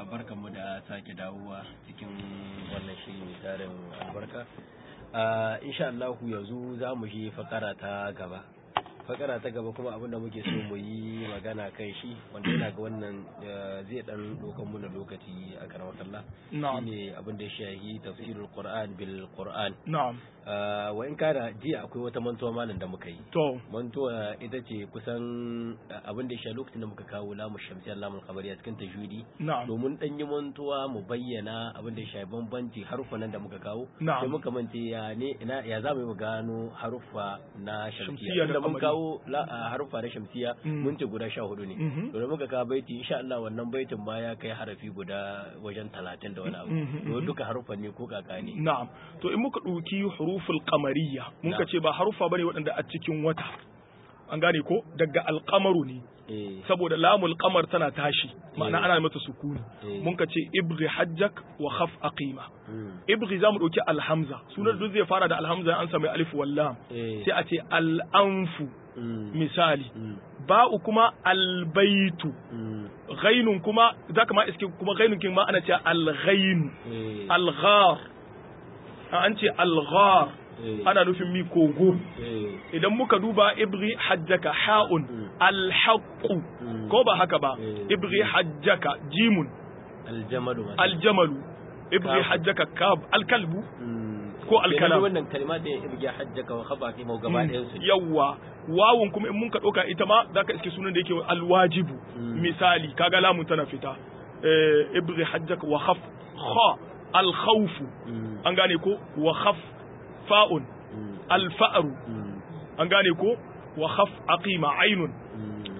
barkanmu da sake dawowa cikin wannan shiri mai tarin albarka insha Allah yanzu za mu shi fakara ta gaba fakara ta gaba kuma abinda muke so mu yi magana kan shi wanda yana ga wannan zai dan dokan mu na lokaci a karamar Allah shine abin da ya shahi tafsirul Qur'an bil Qur'an na'am wa in kana jiya akwai wata mantuwa malam da muka yi to mantuwa ita ce kusan abin da ya shahi lokacin da muka kawo lamu shamsiyar lamun kabari a cikin tajwidi na'am domin dan yi mantuwa mu bayyana abin da ya shafi bambanci haruffan da muka kawo Na'am. sai muka mance ya ne ina ya za mu yi mu gano haruffa na Shamsiyya shamsiya da da mun kamari. kawo la- a haruffa na shamsiya Mm. mun ce guda sha hudu ne Mhm. to da muka kawo baiti insha Allah wannan baitin ma ya kai harafi guda wajen talatin da wani abu Mhm, to mhm. duka haruffan ne ko kaka ne na'am to in muka ɗauki huruful qamariyya mun ka Na'am. ce ba harufa bane waɗanda a cikin wata an gane ko daga alqamaru ne eh saboda lamul qamar tana tashi ma'ana Eh. ana mata sukuni Eh. mun ka ce ibghi hajjak wa khaf aqima mm, ibghi zamu ɗauki alhamza sunan duk zai fara da alhamza an sami alif wal lam eh sai a ce al'anfu mm, misali mm, ba'u kuma albaitu mm, ghainun kuma zaka ma iske kuma ghainun kin ma ana ce alghain eh, alghar an ce alghar eh, ana nufin mi kogo eh, idan muka duba ibri hajjaka ha'un Mm. alhaqu Mm. ko ba haka ba Eh. ibri hajjaka jimun aljamalu ma aljamalu ibri Kaf. hajjaka kab alkalbu Mm. ko Kenan alkalam. wannan kalma da ya irge hajjaka wa khaba fi gaba ɗayan su yawwa wawun kuma in mun ka ɗauka ita ma zaka iske sunan da yake alwajibu Mm. misali kaga lamun tana fita Eh, ibri hajjaka wa khaf kha alkhawfu Mm. an gane ko wa khaf fa'un Mm. alfa'ru Mm. an gane ko wa khaf aqima ainun Mm.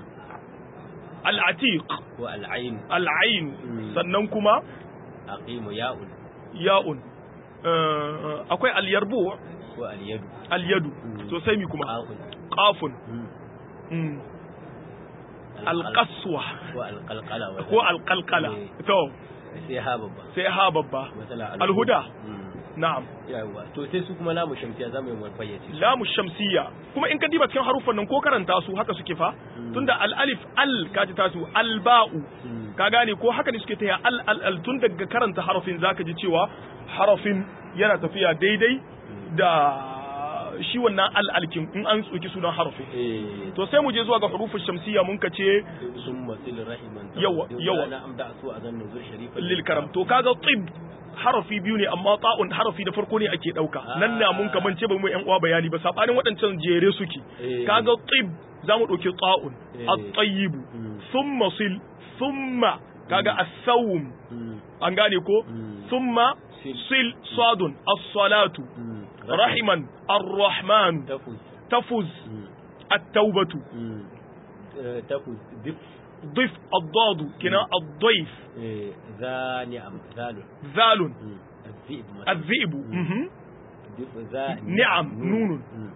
al'atiq ko al'ain al'ain Mm. sannan kuma aqimu ya'un ya'un Eh, akwai al-yarbu ko al-yadu al-yadu Mm. to sai mi kuma qafun qafun Mm. Mm. al-qaswa ko al-qalqala wa ko al-qalqala Eh. to sai ha babba sai ha babba masala Al-huda. Mm. na'am yawa to sai su kuma lamu shamsiya zamu yi mu fayyace su. lamu shamsiyya kuma in ka diba cikin haruffan nan ko karanta su haka suke fa Mm. tunda al-alif al kaji tasu al-ba'u Mm. ka gane ko haka ne suke taya al al al tun daga karanta harafin zaka ji cewa harafin yana tafiya daidai da shi wannan al alkin in an tsoki sunan harafin eh to sai mu je zuwa ga hurufin shamsiyya mun ka ce summa sil rahiman Yawa, yawa. na amda su a zannin zur sharifan lil karam to kaga tib harafi biyu ne amma ta'un harafi da farko ne ake dauka nan na mun kaman ce ba mu yan uwa bayani ba sabanin waɗancan jere suke Eh. kaga tib zamu dauki ta'un Eh. at-tayyib Mm. thumma sil thumma kaga as-sawm Mm. an gane ko Mm. thumma Sil. sil sadun as-salatu Mm. rahiman ar-rahman tafuz tafuz Mm. at-taubatu Mm. Eh, tafuz dif ضيف الضاد كنا الضيف eh, za ni'am zalun ذال Mm. الذئب مثلا. الذئب مهم. dif za نعم، نون. Mm.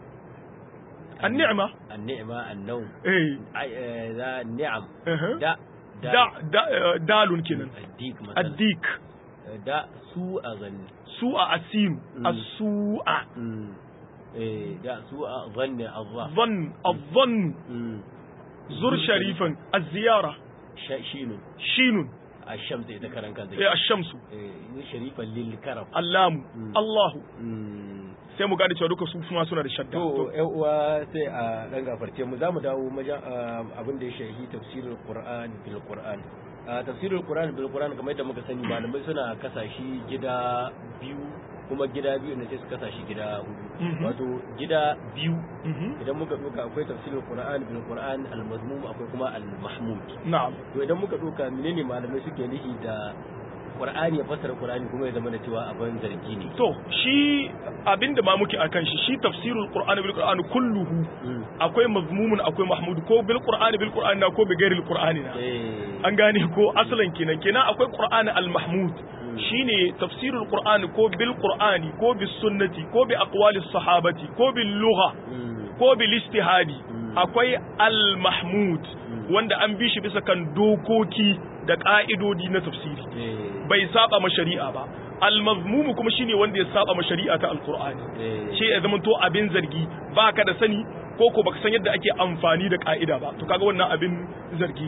النعمة النعمة النوم ايه عي- آه، ذا النعم أها. دا دا دا دال كنا الديك مثلا الديك دا سوء ظن سوء السين مم. السوء مم. إيه، دا سوء ظن الله ظن الظن مم. زر شريفا الزيارة ش- شين شين الشمس إذا كان كان إيه، الشمس إيه، شريفا للكرم اللام مم. الله مم. sai mu gane cewa duka su suna suna da shadda to yan uwa sai a dan gafarce mu zamu dawo maja abin da ya shahi tafsirul qur'an bil qur'an a tafsirul qur'an bil qur'an kamar yadda muka sani malamai suna kasa shi gida biyu kuma gida biyu ne sai su kasa shi gida hudu Mhm. wato gida biyu Mhm. idan muka doka akwai tafsirul qur'an bil qur'an al mazmum akwai kuma al mahmud na'am to idan muka doka menene malamai suke nihi da qur'ani ya fassara qur'ani kuma ya zama da cewa abin zargi ne to shi abinda ma muke akan shi shi tafsirul qur'ani bil qur'ani kulluhu Mm. akwai mazmumun akwai mahmud ko bil qur'ani bil qur'ani na ko bi ghairil qur'ani na eh an gane ko asalan kenan kenan akwai qur'ani al mahmud shine tafsirul qur'ani ko bil qur'ani ko bis sunnati ko bi aqwalis sahabati ko bil lugha Mm. ko bil istihadi Mm. akwai al mahmud wanda an bi shi bisa kan dokoki da ka'idodi na tafsiri eh bai saba ma shari'a ba al-mazmum kuma shine wanda ya saba ma shari'a ta alqur'ani eh shi ya zama to abin zargi baka da sani ko ko baka san yadda ake amfani da ka'ida ba to kaga wannan abin zargi ne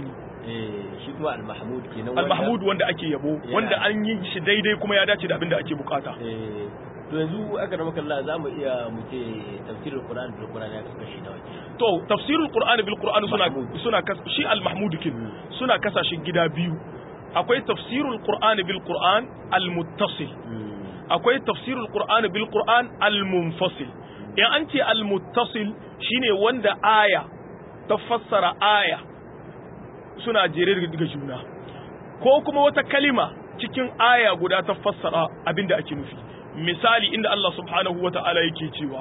eh shi kuma al-mahmud kenan al-mahmud wanda ake yabo wanda an yi shi daidai kuma ya dace da abin da ake bukata eh to yanzu aka rama kalla za mu iya mu ce tafsirul qur'an bil qur'an ya kasu kashi nawa to tafsirul qur'an bil qur'an suna suna shi al-mahmud kin suna kasashen gida biyu akwai tafsirul qur'an bil qur'an al-muttasil akwai tafsirul qur'an bil qur'an al-munfasil in an ce al-muttasil shine wanda aya ta fassara aya suna jere daga juna ko kuma wata kalima cikin aya guda ta fassara abinda ake nufi misali inda Allah subhanahu wa ta'ala yake cewa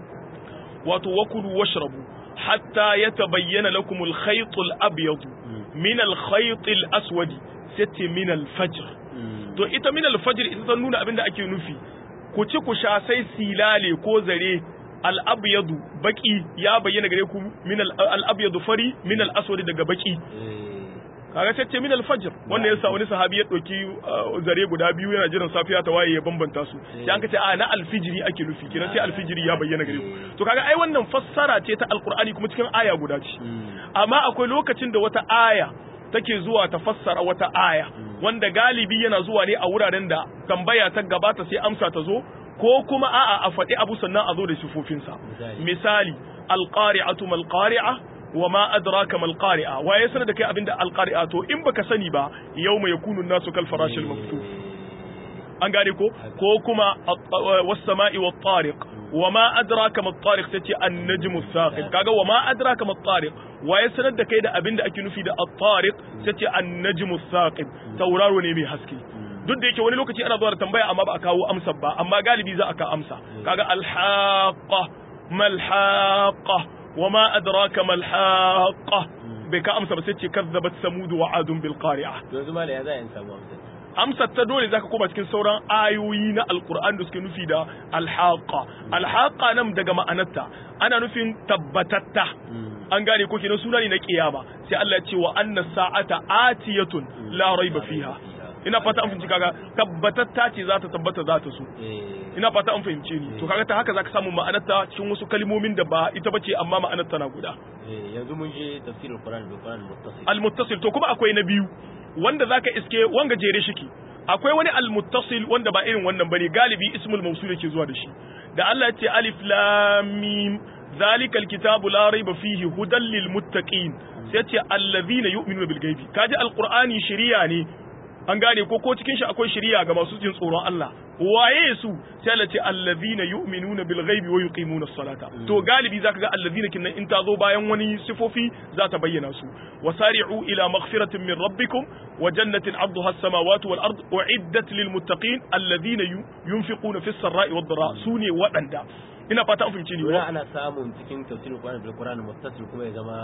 wato wakulu washrabu hatta yatabayyana lakum al-khayt al-abyad min al-khayt al-aswad sai min al-fajr to ita min al-fajr ita ta nuna abinda ake nufi ku ci ku sha sai silale ko zare al-abyad baki ya bayyana gare ku min al-abyad fari min al-aswad daga baki kaga sai ce min al-fajr wanda yasa wani sahabi ya dauki zare guda biyu yana jiran safiya ta waye ya bambanta su sai an kace a na al-fijri ake nufi kiran sai al-fijri ya bayyana gare ku to kaga ai wannan fassara ce ta al-qur'ani kuma cikin aya guda ce amma akwai lokacin da wata aya take zuwa ta fassara wata aya wanda galibi yana zuwa ne a wuraren da tambaya ta gabata sai amsa ta zo ko kuma a'a a faɗi abu sannan a zo da sifofinsa misali al-qari'atu mal qari'a wa ma adraka mal qari'a wa ya sanar da kai abinda al qari'a to in baka sani ba yawma yakunu nasu kal farashil mabthuf an gane ko ko kuma was sama'i wat tariq wa ma adraka mat tariq tace an najmu thaqib kaga wa ma adraka mat tariq wa ya sanar da kai da abinda ake nufi da at tariq tace an najmu thaqib tauraro ne mai haske duk da yake wani lokaci ana zuwa da tambaya amma ba a kawo amsa ba amma galibi za a ka amsa kaga al haqqa mal haqqa وما أدراك ما الحاقة بك أمسى بس كذبت ثمود وعاد بالقارعة yanzu mala ya za in samu amsa amsar ta dole zaka koma cikin sauran ayoyi na alkur'an da suke nufi da alhaqa alhaqa nan daga ma'anarta ana nufin tabbatatta an gane ko kenan suna ne na kiyama sai Allah ya ce wa anna sa'ata atiyatun la raiba fiha ina fata an fahimci kaga tabbatatta ce za ta tabbata za ta so ina fata an fahimce ni to kaga ta haka zaka samu ma'anarta cikin wasu kalmomin da ba ita bace amma ma'anarta na guda yanzu mun je tafsirul qur'an bil qur'an muttasil al-muttasil to kuma akwai na biyu wanda zaka iske wanga jere shiki akwai wani al-muttasil wanda ba irin wannan bane galibi ismul mawsul yake zuwa da shi da Allah ya ce alif lam mim ذلك الكتاب لا ريب فيه هدى للمتقين سيتي الذين يؤمنون بالغيب كاجي القرآن شريعة ne an gane ko ko cikin shi akwai shari'a ga masu jin tsoron Allah waye su sai Allah ce allazina yu'minuna bil ghaibi wa yuqimuna as-salata to galibi zaka ga allazina kinnan in ta zo bayan wani sifofi za ta bayyana su wasari'u ila maghfiratin min rabbikum wa jannatin 'arduha as-samawati wal ard u'iddat lil muttaqin allazina yunfiquna fis sarra'i wad dharra sune wadanda ina fata an fahimce ni wani ana samun cikin tafsirul qur'an bil qur'an muttasil kuma ya zama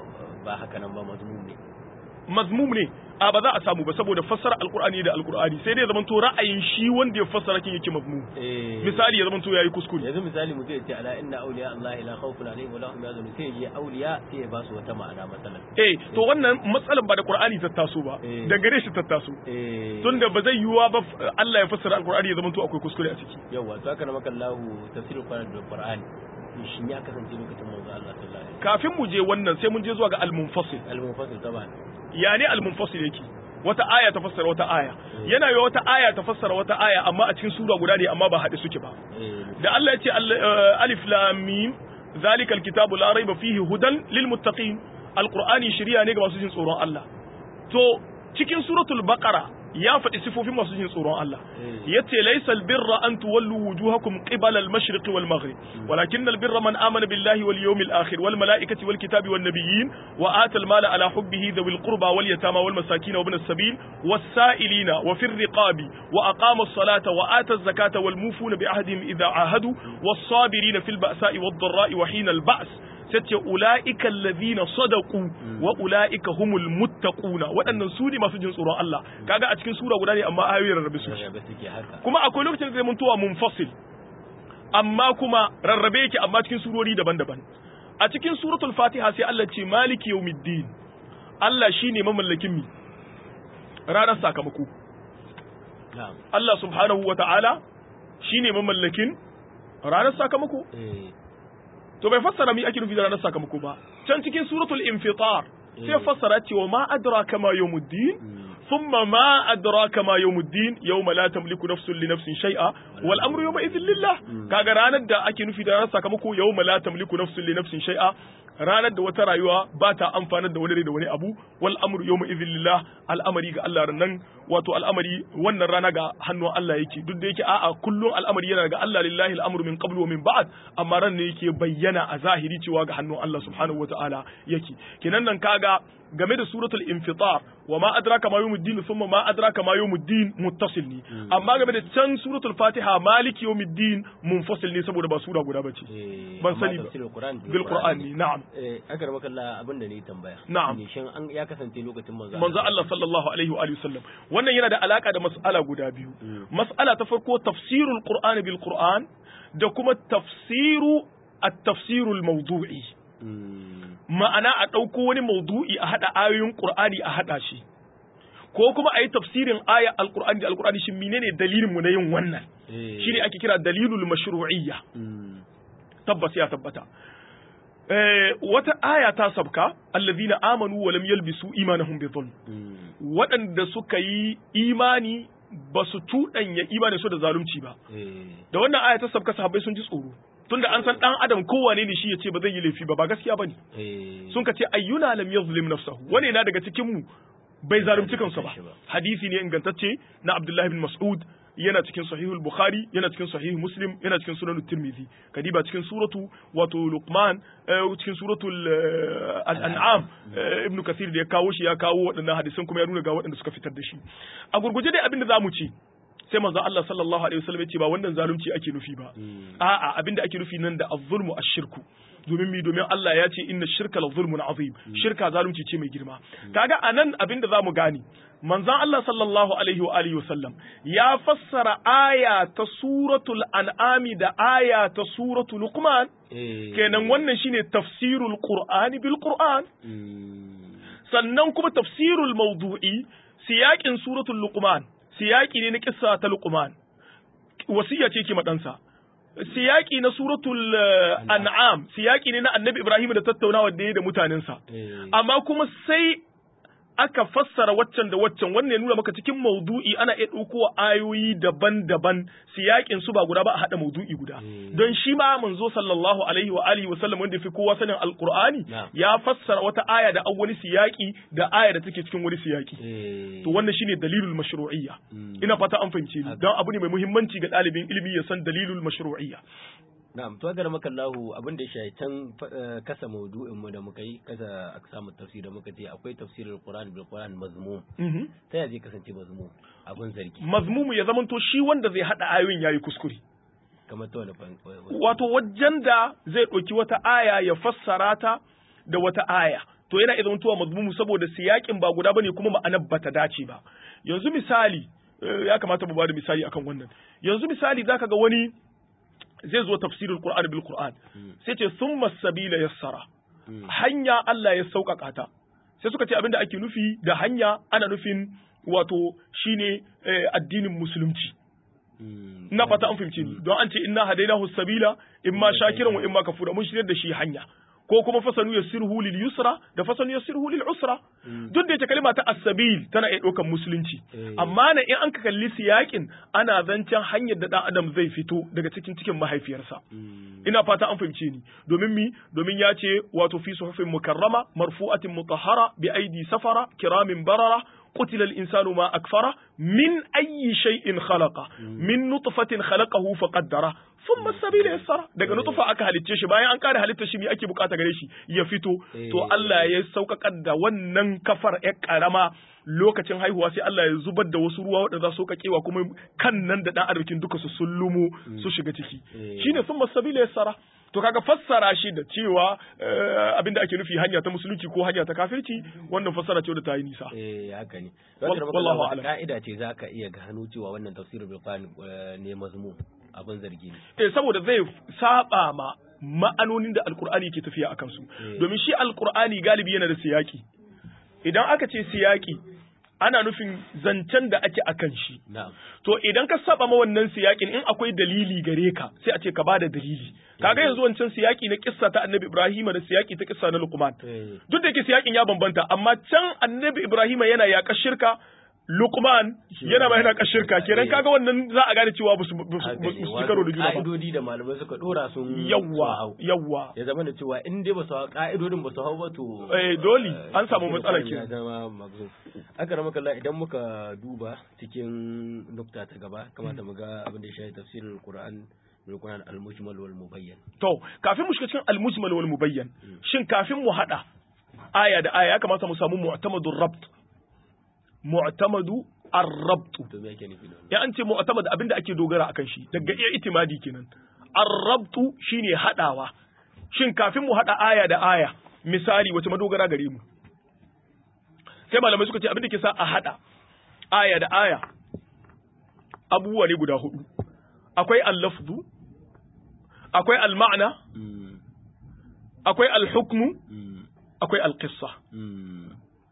ba haka nan ba mazmum ne mazmum ne a ba za a samu ba saboda fassara alkur'ani da alkur'ani sai dai ya zamanto ra'ayin shi wanda ya fassara kin yake mazmum misali ya zamanto yayi kuskure yanzu misali mutum ya ce ala inna awliya Allah ila khawfun alaihim wa lahum yahzanun sai ya awliya sai ya ba su wata ma'ana matsalan eh to wannan matsalan ba da qur'ani ta taso ba da gare shi ta taso tunda ba zai yiwuwa ba Allah ya fassara alkur'ani ya zamanto akwai kuskure a ciki yawa to haka na maka Allah tafsirul qur'an da qur'ani shin ya kasance lokacin manzo Allah sallallahu alaihi kafin mu je wannan sai mun je zuwa ga al-munfasil al-munfasil taban ya ne al-munfasil yake wata aya ta fassara wata aya yana yi wata aya ta fassara wata aya amma a cikin sura guda ne amma ba haɗe suke ba da Allah ya ce alif lam mim zalikal kitabu la raiba fihi hudan lil muttaqin alqur'ani shari'a ne ga masu jin tsoron Allah to cikin suratul baqara ya faɗi sifofin masu jin tsoron Allah yace laysal birra an tuwallu wujuhakum qibala al-mashriqi wal maghrib walakin al-birra man amana billahi wal yawmil akhir wal malaikati wal kitabi wan nabiyyin wa ata al-mala ala hubbihi dhawil qurba wal yatama wal masakin wa ibn as-sabil was sa'ilina wa fir riqabi wa aqama as-salata wa ata az-zakata wal mufuna bi ahdihim idha ahadu was sabirina fil ba'sa'i wad dharra'i wa hina al-ba's sace ula'ika allazina sadaqu wa ula'ika humul muttaquna waɗannan su ne masu jin tsoron Allah kaga a cikin sura guda ne amma ayoyin rarrabe su kuma akwai lokacin da zai muntuwa munfasil amma kuma rarrabe yake amma cikin surori daban-daban a cikin suratul fatiha sai Allah ce maliki yawmiddin Allah shine mamallakin mi ranar sakamako Allah subhanahu wa ta'ala shine mamallakin ranar sakamako to bai fassara mi ake nufi da ranar sakamako ba can cikin suratul infitar sai ya fassara cewa ma adraka ma yawmuddin thumma ma adraka ma yawmuddin yawma la tamliku nafsun li nafsin shay'a wal amru yawma idhin lillah kaga ranar da ake nufi da ranar sakamako yawma la tamliku nafsun li nafsin shay'a ranar da wata rayuwa ba ta amfanar da wani da wani abu wal amru yawma idhin lillah al'amari ga Allah nan wato al'amari wannan rana ga hannun Allah yake duk da yake a'a kullun al'amari yana ga Allah lillahi al'amru min qablu wa min ba'd amma ran ne yake bayyana a zahiri cewa ga hannun Allah subhanahu wata'ala yake kenan nan kaga game da suratul infitar wa ma adraka ma yawmuddin thumma ma adraka ma yawmuddin muttasil ne amma game da can suratul fatiha maliki yawmiddin munfasil ne saboda ba sura guda bace ban sani ba bil qur'an ne na'am eh akar makalla abin da ne tambaya Na'am. ne shin an ya kasance lokacin manzo manzo Allah sallallahu alaihi wa alihi wasallam wannan yana da alaka da mas'ala guda biyu mas'ala ta farko tafsirul qur'ani bil qur'an da kuma tafsiru at-tafsirul mawdu'i Mm. ma'ana a ɗauko wani maudu'i a haɗa ayoyin Qur'ani a haɗa shi ko kuma a yi tafsirin aya alqur'ani da alqur'ani shi menene dalilin mu na yin wannan Eh. shine ake kira dalilul mashru'iyya Mm. tabbas ya tabbata eh wata aya ta sabka allazina amanu wa lam yalbisu imanahum bi dhulm Mm. waɗanda suka yi imani ba su tuɗanya imanin su da zalunci ba Eh. da wannan aya ta sabka sahabbai sun ji tsoro tunda an san dan adam kowane ne shi ya ce ba zai yi laifi ba ba gaskiya bane Eh. sun ka ce ayyuna lam yazlim nafsahu wani na daga cikin mu bai zalunci kansa ba shi ba. hadisi ne ingantacce na Abdullah bin Mas'ud yana cikin sahihul Bukhari yana cikin sahih Muslim yana cikin sunan Tirmidhi kadiba cikin suratu wato Luqman eh, cikin suratul eh, al-An'am eh, Ibn Kathir da ya kawo shi ya kawo waɗannan hadisan kuma ya nuna ga waɗanda suka fitar da shi a gurguje dai abin da zamu ci sai manzo Allah sallallahu alaihi wasallam ya ce ba wannan zalunci ake nufi ba Mm. a'a abinda ake nufi nan da az-zulmu ash-shirku domin mi domin Allah ya ce inna shirka la zulmun azim shirka zalunci ce mai girma kaga anan abinda zamu gani manzon Allah sallallahu alaihi wa alihi wasallam ya fassara aya ta suratul an'ami da aya ta suratul luqman Eh. kenan wannan shine tafsirul qur'ani bil qur'an Mm. sannan kuma tafsirul mawdu'i siyakin suratul luqman siyaki ne na kissa ta luqman wasiya ce ke madansa siyaki na suratul eh, an'am siyaki ne na annabi ibrahim da tattaunawa da ya da mutanensa Eh. amma kuma sai aka fassara waccan da waccan wannan ya nuna maka cikin maudu'i ana iya ɗauko ayoyi daban-daban siyakin su ba guda ba a haɗa maudu'i guda Mm. don shi ma manzo sallallahu alaihi wa alihi wa sallam wanda fi kowa sanin alqur'ani Na'am. ya fassara wata aya da an wani siyaki da aya da take cikin wani siyaki Eh. to wannan shine dalilul mashru'iyya Mm. ina fata an fahimce ni Haka. don abu ne mai muhimmanci ga ɗalibin ilimi ya san dalilul mashru'iyya Na'am, to agar maka Allahu abin da ya shafi can eh, kasa maudu'in mu da muka yi, kasa aksamu tafsir da muka ce akwai tafsirul Qur'an bil Qur'an mazmum. Mhm. Ta yaya zai kasance mazmum? Abin zargi. mazmumu ya zamanto shi wanda zai haɗa ayoyin yayi kuskure Kamar ta wani fan. wato wajen da zai ɗauki wata aya ya fassara ta da wata aya to yana idan tuwa mazmumu saboda siyakin ba guda bane kuma ma'anar bata dace ba yanzu misali eh, ya kamata mu bada misali akan wannan yanzu misali zaka ga wani zai zo tafsirul qur'an bil qur'an sai ce summa sabila yassara Mm. hanya Allah ya sauƙaƙa ta sai suka ce abinda ake nufi da hanya ana nufin wato shine eh, addinin musulunci Mm. ina fata an fahimce ni don an ce inna hadainahu sabila imma shakiran wa imma kafura mun shirya da shi hanya ko kuma fasanu yassirhu lil yusra da fasanu yassirhu lil usra duk da yake kalma ta as-sabil tana iya ɗaukar musulunci Eh. amma na in an ka kalli siyakin ana zancen hanyar da dan adam zai fito daga cikin cikin mahaifiyarsa Mm. ina fata an fahimce ni domin mi domin ya ce wato fi suhufin mukarrama marfu'atin mutahhara bi aidi safara kiramin barara قتل الإنسان ما أكفره من أي شيء خلقه من نطفة خلقه فقدره ثم السبيل يسره daga nutfa aka halicce shi bayan an kare halitta shi me ake bukata gare shi ya fito to Allah ya sauƙaƙar da wannan kafar ya karama lokacin haihuwa sai Allah ya zubar da wasu ruwa waɗanda za su kakewa kuma kan nan da dan arzikin duka su sullumo su shiga ciki shine thumma sabila yassara to kaga fassara shi da cewa eh, abinda ake nufi hanya ta musulunci ko hanya ta kafirci wannan fassara ce da ta yi nisa Eh haka ne. Wal- Wal- wallahu wallahu a'lam. ka'ida ce za ka iya gano cewa wannan tafsirul bil Qur'an eh, ne mazmum abin zargi ne. eh saboda zai saba ma ma'anonin da alkur'ani ke tafiya akan su Eh. domin shi alkur'ani galibi yana da siyaki idan aka ce siyaki ana nufin zancen da ake akan shi na'am to idan ka saba ma wannan siyakin in akwai dalili gare ka sai a ce ka bada dalili kaga yanzu wancan siyaki na kissa ta annabi Ibrahim da siyaki ta kissa na Luqman eh duk da yake siyakin ya bambanta amma can annabi Ibrahim yana yaƙar shirka Luqman yana ma yana yaƙar shirka kenan kaga wannan za a gane cewa ba su ba su- haka ba ne su ci wato karo da juna ba ka'idodi da malamai suka dora sun sun yawwa hau. yawwa ya zama da cewa in dai ba su hau ka'idodin ba su hau ba to Eh, dole, an samu eh, matsala ya kenan. zama magzum aka rama kalla idan muka duba cikin nukta ta gaba kamata mu ga abin da ya shafi tafsirin Qur'an bil Qur'an al-mujmal wal mubayyan To, kafin mu shiga cikin al-mujmal wal mubayyan, shin kafin mu hada aya da aya ya kamata mu samu mu'tamadu rabt. Mu'tamadu ar-rabt. to me yake nufi da wannan Ya an ce mu'tamad abinda ake dogara akan shi, daga iya itimadi kenan. Ar-rabtu shine hadawa. Shin kafin mu hada aya da aya, misali wace madogara gare mu? Sai malamai suka ce abinda ke sa a hada aya da aya abubuwa ne guda hudu. Akwai al-lafzu, akwai al-ma'na, Mm, akwai al-hukmu, mm, akwai al-qissa. mm,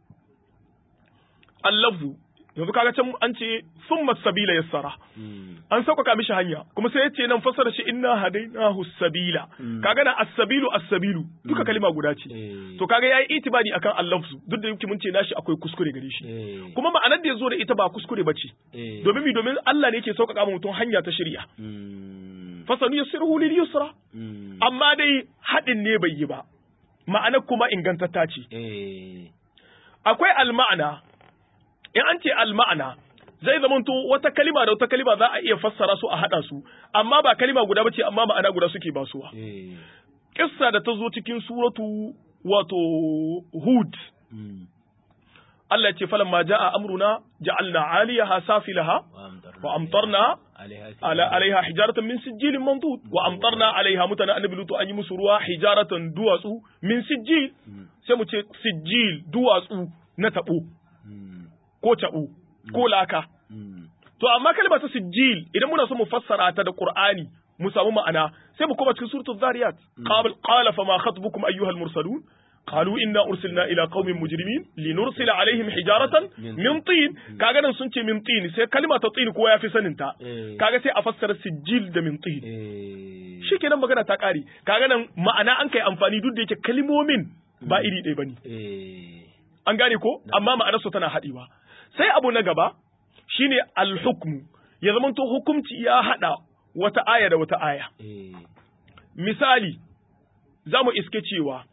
Al-lafzu yanzu kaga can an ce summa sabila yassara. mm, An sauƙaƙa mishi hanya kuma sai yace nan fasara shi inna hadainahu sabila. Mm. Kaga na as-sabilu as-sabilu duka kalima guda ce. eh, To kaga yayi itibari akan al-lafzu duk da yake mun ce nashi akwai kuskure gare shi. eh, Kuma ma'anar da yazo da ita ba kuskure bace. eh, Domin mi domin Allah ne yake sauƙaƙa ma mutum hanya ta shari'a. mm, Fasanu yassiruhu lil yusra. mm, Amma dai haɗin ne bai yi ba. Ma'anar kuma ingantatta ce. eh, akwai alma'ana in an ce alma'ana zai zamanto wata kalima da wata kalima za a iya fassara su a haɗa su amma ba kalima guda bace amma ma'ana guda suke basuwa eh, kissa da ta zo cikin suratu wato hud mm, Allah ya ce falamma ja'a amruna ja'alna 'aliyaha safilaha wa amtarna alaiha ala alaiha hijaratan min sijilin mandud wa amtarna alaiha mutana annabi lutu an yi musu ruwa hijaratan duwatsu min sijil Mm, sai mu ce sijil duwatsu na tabo mm, ko tabo ko laka mm, To amma kalmar ta sijil idan muna so mu fassara ta da Qur'ani mu samu ma'ana sai mu koma cikin suratul Zariyat qala qala fama khatbukum ayyuhal mursalun qalu inna ursilna ila qaumin mujrimin linursila alaihim hijaratan min tin kaga nan sun ce min tin sai kalma ta tin kowa yafi sanin ta eh, kaga sai a fassara sijil da min tin eh, shikenan magana ta kare kaga nan ma'ana an kai amfani duk da yake kalmomin ba iri ɗaya bane eh, an gane ko amma ma'anarsu tana haɗewa sai abu na gaba shine al-hukmu ya zamanto hukumci ya haɗa wata aya da wata aya eh, misali za mu iske cewa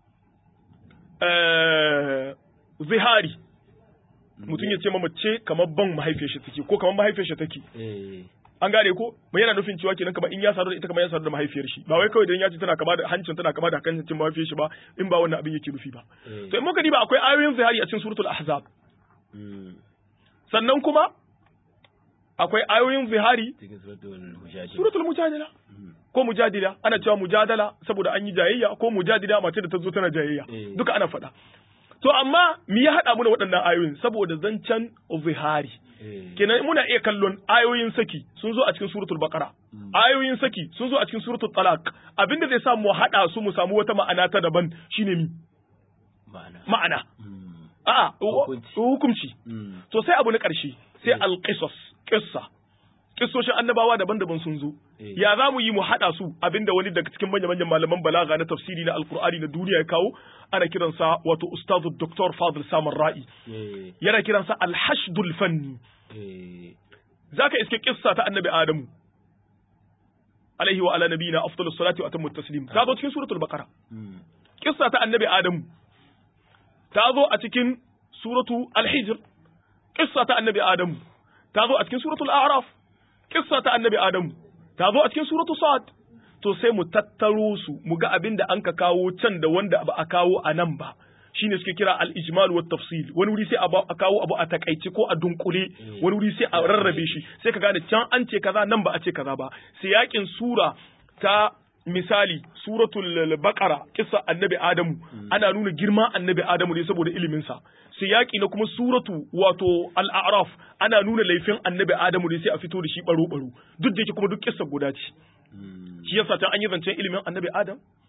eh, zihari mutum ya ce ma mace kamar ban mahaifiyar shi take ko kamar mahaifiyar shi take eh, an gane ko mai yana nufin cewa kenan kamar in ya sadu da ita kamar ya sadu da mahaifiyar shi ba wai kawai dan ya ce tana kama da hancin tana kama da hancin mahaifiyar shi ba in ba wannan abin yake nufi ba eh, to in muka diba akwai ayoyin zihari a cikin suratul ahzab mm, sannan kuma akwai ayoyin zihari cikin suratul mujadila suratul mujadila Mm, ko mujadila ana cewa mujadala saboda an yi jayayya ko mujadila mace da ta zo tana jayayya Eh. duka ana faɗa to amma me ya haɗa mu da waɗannan ayoyin saboda zancen zihari eh, kenan muna iya kallon ayoyin saki sun zo a cikin suratul baqara ayoyin saki sun zo a cikin suratul talaq abinda zai sa mu haɗa su mu samu wata ma'ana ta daban shine mi ma'ana ma'ana Mm, a'a Hukunci. hukunci mm, to sai abu na ƙarshe sai alƙisas ƙissa ƙissoshin annabawa daban-daban sun zo Eh. ya za mu yi mu haɗa su abinda wani daga cikin manya-manyan malaman balaga na tafsiri na alkur'ani na duniya ya kawo ana kiransa wato ustazu doktor fadil samar ra'i eh, yana kiransa alhashdul fanni eh, zaka iske ƙissa ta annabi adamu alaihi wa ala nabiyina afdalus salati wa atammu taslim ta zo cikin suratul baqara mm, kissa ta annabi Adamu ta zo a cikin suratu Al-Hijr kissa ta annabi Adamu ta zo a cikin suratul A'raf kissa ta annabi Adamu ta zo a cikin suratu Sad to sai mu tattaro su mu ga abin da an ka kawo can da wanda ba a kawo a nan ba shine suke kira al-ijmal wa tafsil wani wuri sai a ba- a kawo abu a takaice ko a dunkule wani wuri sai a rarrabe shi sai ka gane can an ce kaza nan ba a ce kaza ba sai yakin sura ta misali suratul baqara kissa annabi adamu ana nuna girman annabi adamu ne saboda ilimin sa siyaki na kuma suratu wato al-a'raf ana nuna laifin annabi adamu ne sai a fito da shi baro baro duk da yake kuma duk kissa guda ce mm, shi yasa can an yi zancen ilimin annabi adam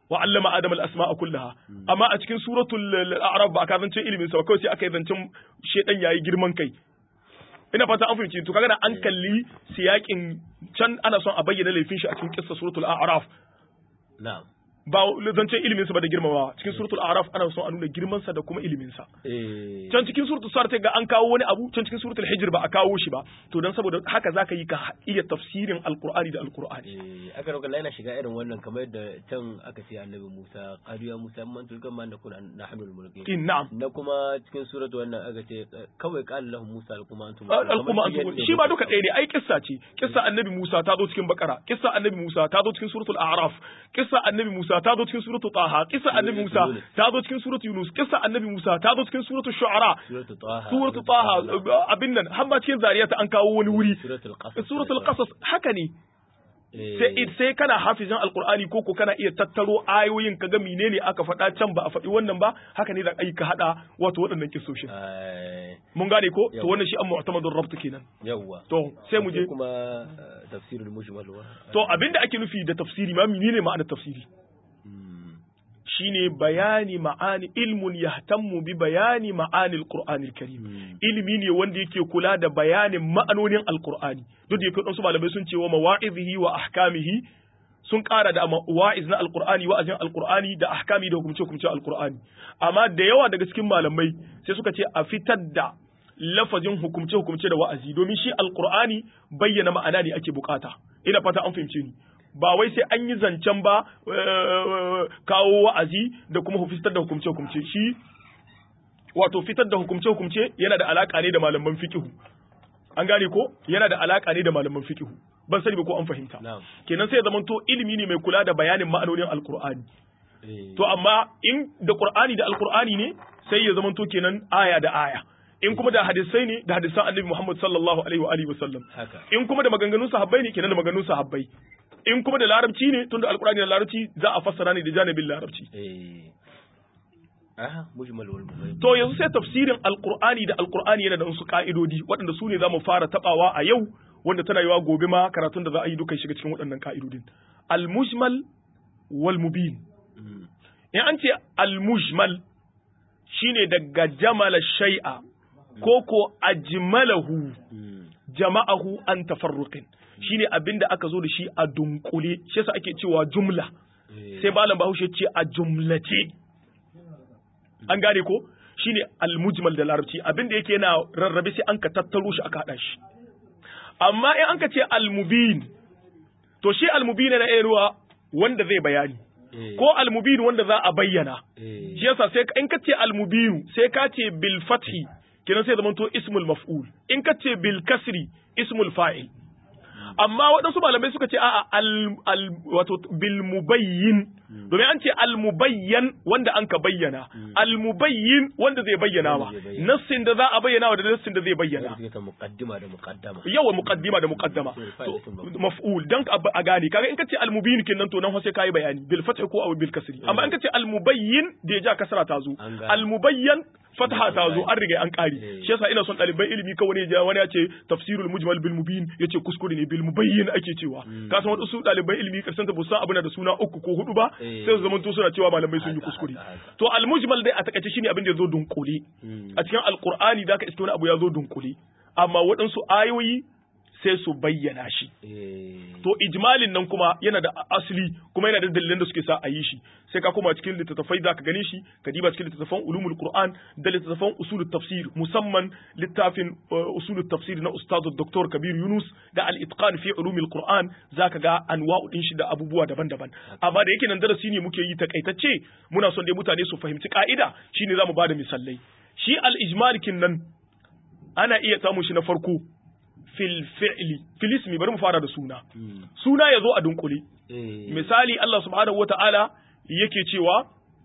wa allama adama al-asma'a kullaha amma a cikin suratul a'raf ba ka zance ilimin sa ba kawai sai aka yi zancen shedan yayi girman kai ina fata an fahimci to kaga an kalli siyakin can ana son a bayyana laifin shi a cikin kissa suratul a'raf na'am ba zancen ilimin sa ba da girmamawa cikin suratul a'raf ana son a nuna girman sa da kuma ilimin sa eh can cikin suratul sar ga an kawo wani abu can cikin suratul hijr ba a kawo shi ba to dan saboda haka zaka yi ka iya tafsirin alqur'ani da alqur'ani eh aka roƙa yana shiga irin wannan kamar yadda can aka ce annabi Musa qadiya Musa man tulkan man nakun nahnu al-mulkin in na'am na kuma cikin suratu wannan aka ce kawai qala lahum Musa alquma antum al'umma an shi ba duka ɗaya ne ai kissa ce kissa annabi Musa ta zo cikin bakara kissa annabi Musa ta zo cikin suratul a'raf kissa annabi Musa ta zo cikin suratul taha kissa annabi Musa ta zo cikin suratul yunus kissa annabi Musa ta zo cikin suratul shu'ara suratu taha suratul taha abin nan har ma cikin zariyata an kawo wani wuri suratul qasas suratul qasas haka ne Eh, sai sai kana hafizin alqur'ani ko ko kana iya tattaro ayoyin kaga menene aka faɗa can ba a faɗi wannan ba haka ne da ai ka hada wato waɗannan kissoshin eh, mun gane ko to Yau. wannan shi an mu'tamadur rabt kenan yawwa to sai mu je kuma eh, tafsirul mujmal wa To abinda ake nufi da tafsiri ma menene ma'anar tafsiri? Mm, Shine bayani ma'ani ilmun yahtammu bi bayani ma'ani al karim mm, Ilimi ne wanda yake kula da bayanin ma'anonin Alƙur'ani. Duk da yake wasu malamai sun ce wa mawa'izihi wa ahkamihi sun ƙara da wa'iz na Alƙur'ani wa'azin Alƙur'ani da ahkami da hukumce hukumce Alƙur'ani. Amma da yawa daga cikin malamai sai suka ce a fitar da lafazin hukumce hukumce da wa'azi domin shi Alƙur'ani bayyana ma'ana ne ake bukata. Ina fata an fahimce ni. ba wai sai an yi zancen ba eh, kawo wa'azi da kuma fitar da hukumce-hukumce shi wato fitar da hukumce-hukumce yana da alaka ne da malaman fikihu an gane ko yana da alaka ne da malaman fikihu ban sani ba ko an fahimta na'am kenan sai ya zamanto ilimi ne mai kula da bayanin ma'anonin alkur'ani eh, to amma in da qur'ani da alkur'ani ne sai ya zamanto kenan aya da aya in kuma da hadisai ne da hadisan annabi Muhammad sallallahu alaihi wa alihi wa sallam haka in kuma da maganganun sahabbai ne kenan da maganganun sahabbai in kuma da larabci ne tunda alkurani da larabci za a fassara ne da janibin larabci eh aha mujmal wal mubayyin to yanzu sai tafsirin alkur'ani da alkur'ani yana da wasu ka'idodi waɗanda su ne za mu fara tabawa a yau wanda tana yiwa gobe ma karatun da za a yi duka shiga cikin waɗannan ka'idodin al-mujmal wal mubin Mm, in an ce al-mujmal shine daga jamala shay'a ko ko ajmalahu mm, jama'ahu an tafarruqin shine abinda aka zo da shi a dunkule shi yasa ake cewa jumla eh, sai malam bahaushe ce a jumlace an gane ko shine almujmal da larabci abinda yake yana rarrabe sai an ka tattaro shi aka hada shi amma in an ka ce almubin to shi almubin na iya wanda zai bayani eh, ko almubin wanda za a bayyana eh, shi yasa sai in ka ce almubin sai ka ce bil fathi kenan sai zamanto ismul maf'ul in ka ce bil kasri ismul fa'il amma waɗansu malamai suka ce a'a al, al wato bil mubayyin domin an ce al mubayyan wanda an ka bayyana al mubayyin wanda zai bayyana ma Wanda zai bayyana. nassin da za a bayyana wa da nassin da zai bayyana wanda suke ta muqaddima da muqaddama yawa muqaddima da muqaddama Sai to fa'idatin maf'ul. maf'ul dan ka a gane kaga in kace al mubin kenan to nan fa sai kai bayani bil fath ko aw bil kasri amma in kace al mubayyin da ya ja kasra ta zo An gane. al mubayyan fatha ta zo an riga an kare Eh. shi yasa ina son ɗaliban ilimi kawai ne ja wani ya ce tafsirul mujmal bil mubin yace kuskure ne bil mubayyin ake cewa ka san wasu ɗaliban ilimi karshen ta busa abuna da suna uku ko hudu ba Eh. sai su zamanto suna cewa malamai sun yi Haka, kuskure haka, haka. to al mujmal dai a takaice shine abin da ya zo dunkule Mm, a cikin alkur'ani zaka iske wani abu ya zo dunkule amma waɗansu ayoyi sai su bayyana shi eh, to ijmalin nan kuma yana da asali kuma yana da dalilan da suke sa a yi shi sai ka koma cikin littattafai zaka gane shi ka diba cikin littattafan ulumul qur'an da littattafan usulut tafsir musamman littafin uh, usulut tafsir na ustaz dr kabir yunus da al itqan fi ulumil qur'an zaka ga anwa'u din shi da abubuwa daban-daban amma da yake nan darasi ne muke yi takaitacce muna son dai mutane su fahimci ka'ida shine zamu bada misalai shi al ijmalikin nan ana iya samun shi na farko fil fi'li fil ismi bari mu fara da suna mm, suna ya zo a dunkule eh, misali Allah subhanahu wata'ala yake cewa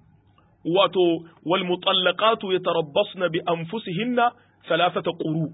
wato wal mutallaqatu yatarabbasna bi anfusihinna thalathata quru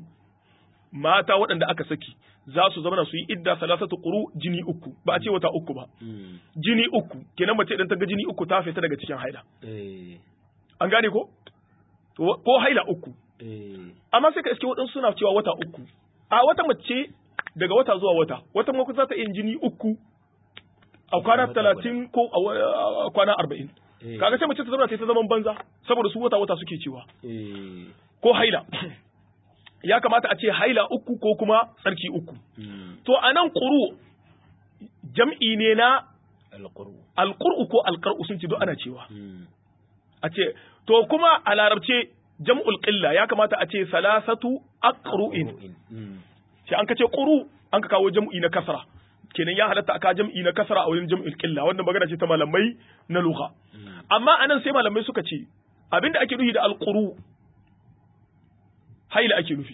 mata waɗanda aka saki za su zama su yi idda thalathata quru jini uku ba a ce wata uku ba mm, jini uku kenan mace idan ta ga jini uku ta fita daga cikin haila eh, an gane ko To, ko haila uku eh, amma sai ka iske waɗansu suna cewa wata uku a wata mace daga wata zuwa wata wata mako za ta yin jini uku a kwana talatin ko a kwana arba'in kaga sai mace ta zauna ta ta zaman banza saboda su wata wata suke cewa ko haila ya kamata a ce haila uku ko kuma tsarki uku to a nan ƙuru jam'i ne na alƙur'u ko alƙar'u sun ce duk ana cewa a ce to kuma a larabce jam'ul qilla ya kamata a ce salasatu aqru'in sai an kace quru an ka kawo jam'i na kasra kenan ya halatta aka jam'i na kasra a wurin jam'ul qilla wannan magana ce ta malamai na lugha amma anan sai malamai suka ce abinda ake nufi da alquru haila ake nufi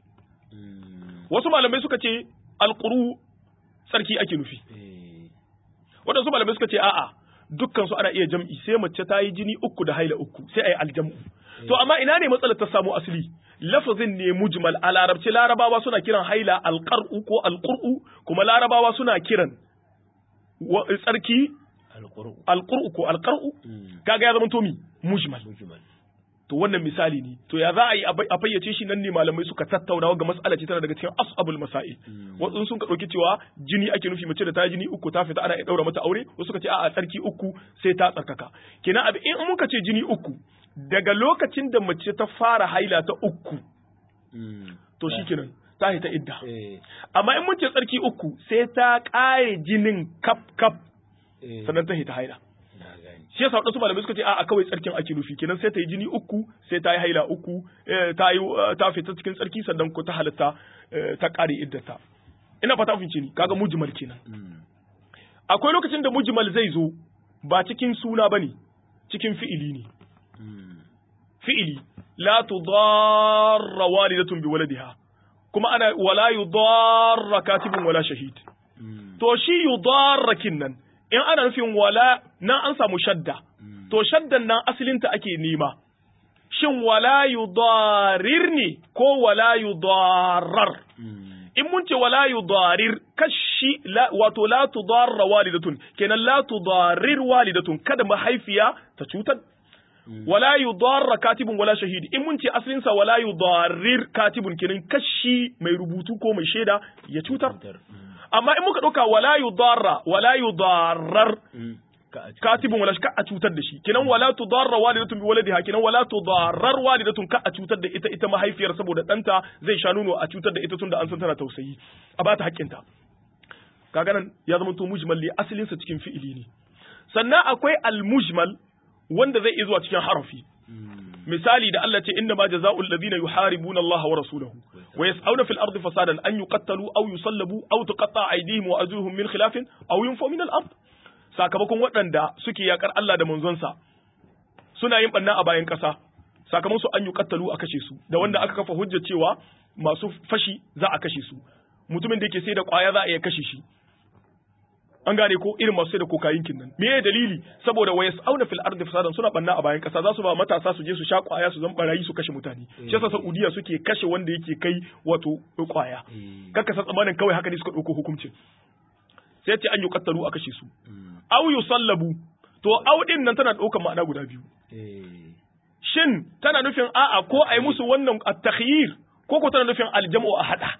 wasu malamai suka ce alquru sarki ake nufi waɗansu malamai suka ce a'a dukkan su ana iya jam'i sai mace ta yi jini uku da haila uku sai a yi aljam'u to amma ina ne matsalar ta samu asali lafazin ne mujmal a larabci larabawa suna kiran haila alqar'u ko alqur'u kuma larabawa suna kiran tsarki alqur'u ko alqar'u kaga ya zama to mi mujmal to wannan misali ne to ya za a yi a fayyace shi nan ne malamai suka tattauna ga mas'ala ce tana daga cikin as'abul masail wasu sun ka dauki cewa jini ake nufi mace da ta jini uku ta fita ana iya daura mata aure wasu suka ce a'a tsarki uku sai ta tsarkaka kenan abi in muka ce jini uku daga lokacin da mace ta fara haila ta uku to shikenan ta hita idda amma in mun ce tsarki uku sai ta kare jinin kap kap sannan ta hita haila shi yasa wadansu malamai suka ce a kawai tsarkin ake nufi kenan sai ta yi jini uku sai ta yi haila uku ta yi ta fita cikin tsarki sannan ko ta halatta ta kare iddata ina fata fince ni kaga mujmal kenan akwai lokacin da mujmal zai zo ba cikin suna bane cikin fi'ili ne fi'ili la tudarra walidatun bi waladiha kuma ana wala yudarra katibun wala shahid to shi yudarra kinnan in ana nufin wala nan an samu shadda to shaddan nan asalinta ake nema shin wala yudarir ne ko wala yudarar in mun ce wala yudarir kashi wato la tudarra walidatun kenan la tudarir walidatun kada mahaifiya ta cutar wala yudarra katibun wala shahidi in mun ce asalin sa wala yudarir katibun kenan kashi mai rubutu ko mai shaida ya cutar amma in muka ɗauka wala yudarra wala yudarrar katibun wala ka a cutar da shi kenan wala tudarra walidatun bi waladiha kenan wala tudarrar walidatun ka a cutar da ita ita mahaifiyar saboda ɗanta zai sha nono a cutar da ita tunda an san tana tausayi a bata haƙƙinta kaga nan ya zama to mujmal li asalin sa cikin fi'ili ne sannan akwai al mujmal wanda zai iya zuwa cikin harafi misali da Allah ce inna ma jazaa'ul ladina yuharibuna Allah wa rasulahu wa yas'auna fil ardi fasadan an yuqattalu aw yusallabu aw tuqatta aydihim wa arjuluhum min khilafin aw yunfaw min al ard sakamakon waɗanda suke yakar Allah da manzonsa suna yin banna a bayan ƙasa sakamakon su an yuqattalu a kashe su da wanda aka kafa hujjar cewa masu fashi za a kashe su mutumin da yake sai da ƙwaya za a iya kashe shi an gane ko irin masu sai da kokayin nan me ya dalili saboda wa yas'auna fil ardi fasadan suna banna a bayan kasa za su ba matasa su je su sha kwaya su zan barayi su kashe mutane shi yasa Saudiya suke kashe wanda yake kai wato kwaya kaka san tsamanin kawai haka ne suka dauko hukuncin sai ce an yuqattalu a kashe su aw yusallabu to aw din nan tana daukar ma'ana guda biyu shin tana nufin a'a ko ai musu wannan at-takhyir ko ko tana nufin aljam'u a hada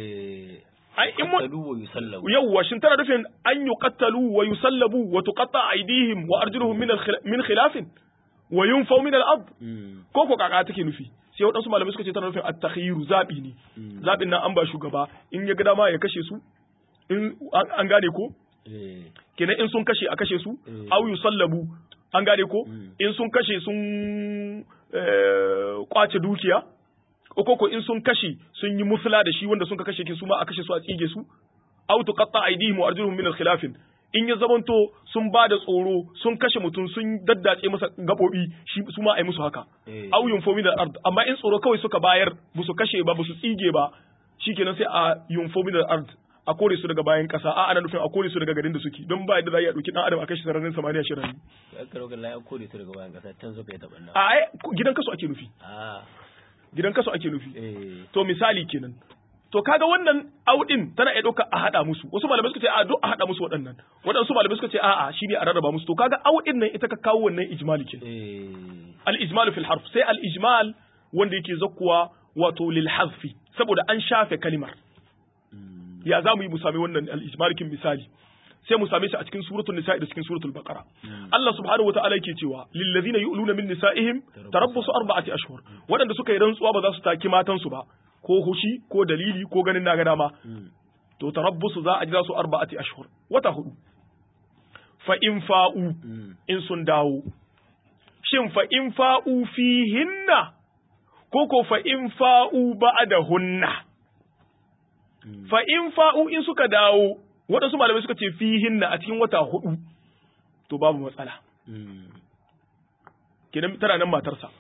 ai in mun yawwa shin tana nufin an yuqattalu wa yusallabu wa tuqatta aydihim wa arjuluhum min min khilafin wa yunfaw min al-ard ko ko kaka take nufi sai waɗansu malamai suka ce tana nufin at-takhyiru zabi ne zabin nan an ba shugaba in ya ga dama ya kashe su in an gane ko kenan in sun kashe a kashe su aw yusallabu an gane ko in sun kashe sun kwace dukiya ko in sun kashe sun yi musula da shi wanda sun ka kashe ki su ma a kashe su a tsige su aw tuqatta aydihim wa arjuluhum min al-khilafin in ya zamanto sun ba da tsoro sun kashe mutum sun daddace masa gabobi shi su ma ai musu haka aw yunfo min al-ard amma in tsoro kawai suka bayar ba su kashe ba ba su tsige ba shikenan sai a yunfo min al-ard a kore su daga bayan kasa a ana nufin a kore su daga garin da suke don ba yadda za a dauki dan adam a kashe sararin samaniya shi rayu ya karo ga lai kore su daga bayan kasa can suka yi tabanna a ai gidan kasu ake nufi gidan kasu ake nufi to misali kenan to kaga wannan audin tana iya ɗauka a haɗa musu wasu malamai suka ce a duk a haɗa musu waɗannan waɗansu malamai suka ce a'a shine a rarraba musu to kaga audin nan ita ka kawo wannan ijmali kin al ijmal fil harf sai al ijmal wanda yake zakkuwa wato lil hazfi saboda an shafe kalimar ya za mu yi mu sami wannan al ijmal kin misali sai mu same shi a cikin suratul nisa da cikin suratul baqara Allah subhanahu wataala yake cewa lil ladina yu'luna min nisaihim tarabbusu arba'ati ashhur waɗanda suka yi rantsuwa ba za su taki matan su ba ko hushi ko dalili ko ganin na ga dama to tarabbusu za a jira su arba'ati ashhur wata hudu fa in fa'u in sun dawo shin fa in fa'u fihinna ko ko fa in fa'u ba'dahunna fa in fa'u in suka dawo waɗansu malamai suka ce fihinna a cikin wata hudu to babu matsala kenan tana nan matarsa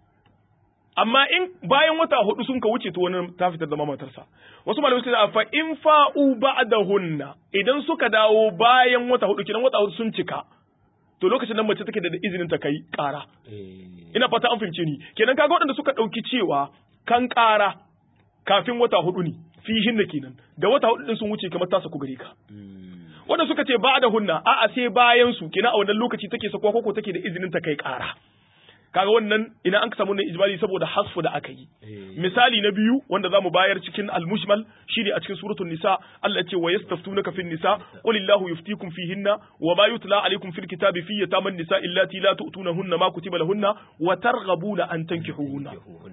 amma in bayan wata hudu sun ka wuce to wani ta fitar zama matarsa wasu malamai suka ce fa in fa'u ba'dahunna idan suka dawo bayan wata hudu kenan wata hudu sun cika to lokacin nan mace take da izinin ta kai ƙara ina fata an fahimce ni kenan kaga waɗanda suka ɗauki cewa kan ƙara kafin wata hudu ne fihin da kenan da wata hudu din sun wuce kamar ta saku gare ka wanda suka ce ba da hunna a'a sai bayan su kenan a wannan lokaci take sakuwa koko take da izinin ta kai ƙara kaga wannan ina an samu wannan ijmali saboda hasfu da aka yi misali na biyu wanda zamu bayar cikin al-mushmal shine a cikin suratul nisa Allah ce wa yastaftunaka fin nisa qul illahu yuftikum fihinna wa ma yutla alaykum fil kitabi fi yataman nisa illati la tu'tunahunna ma kutiba lahunna wa targhabuna an tankihuhunna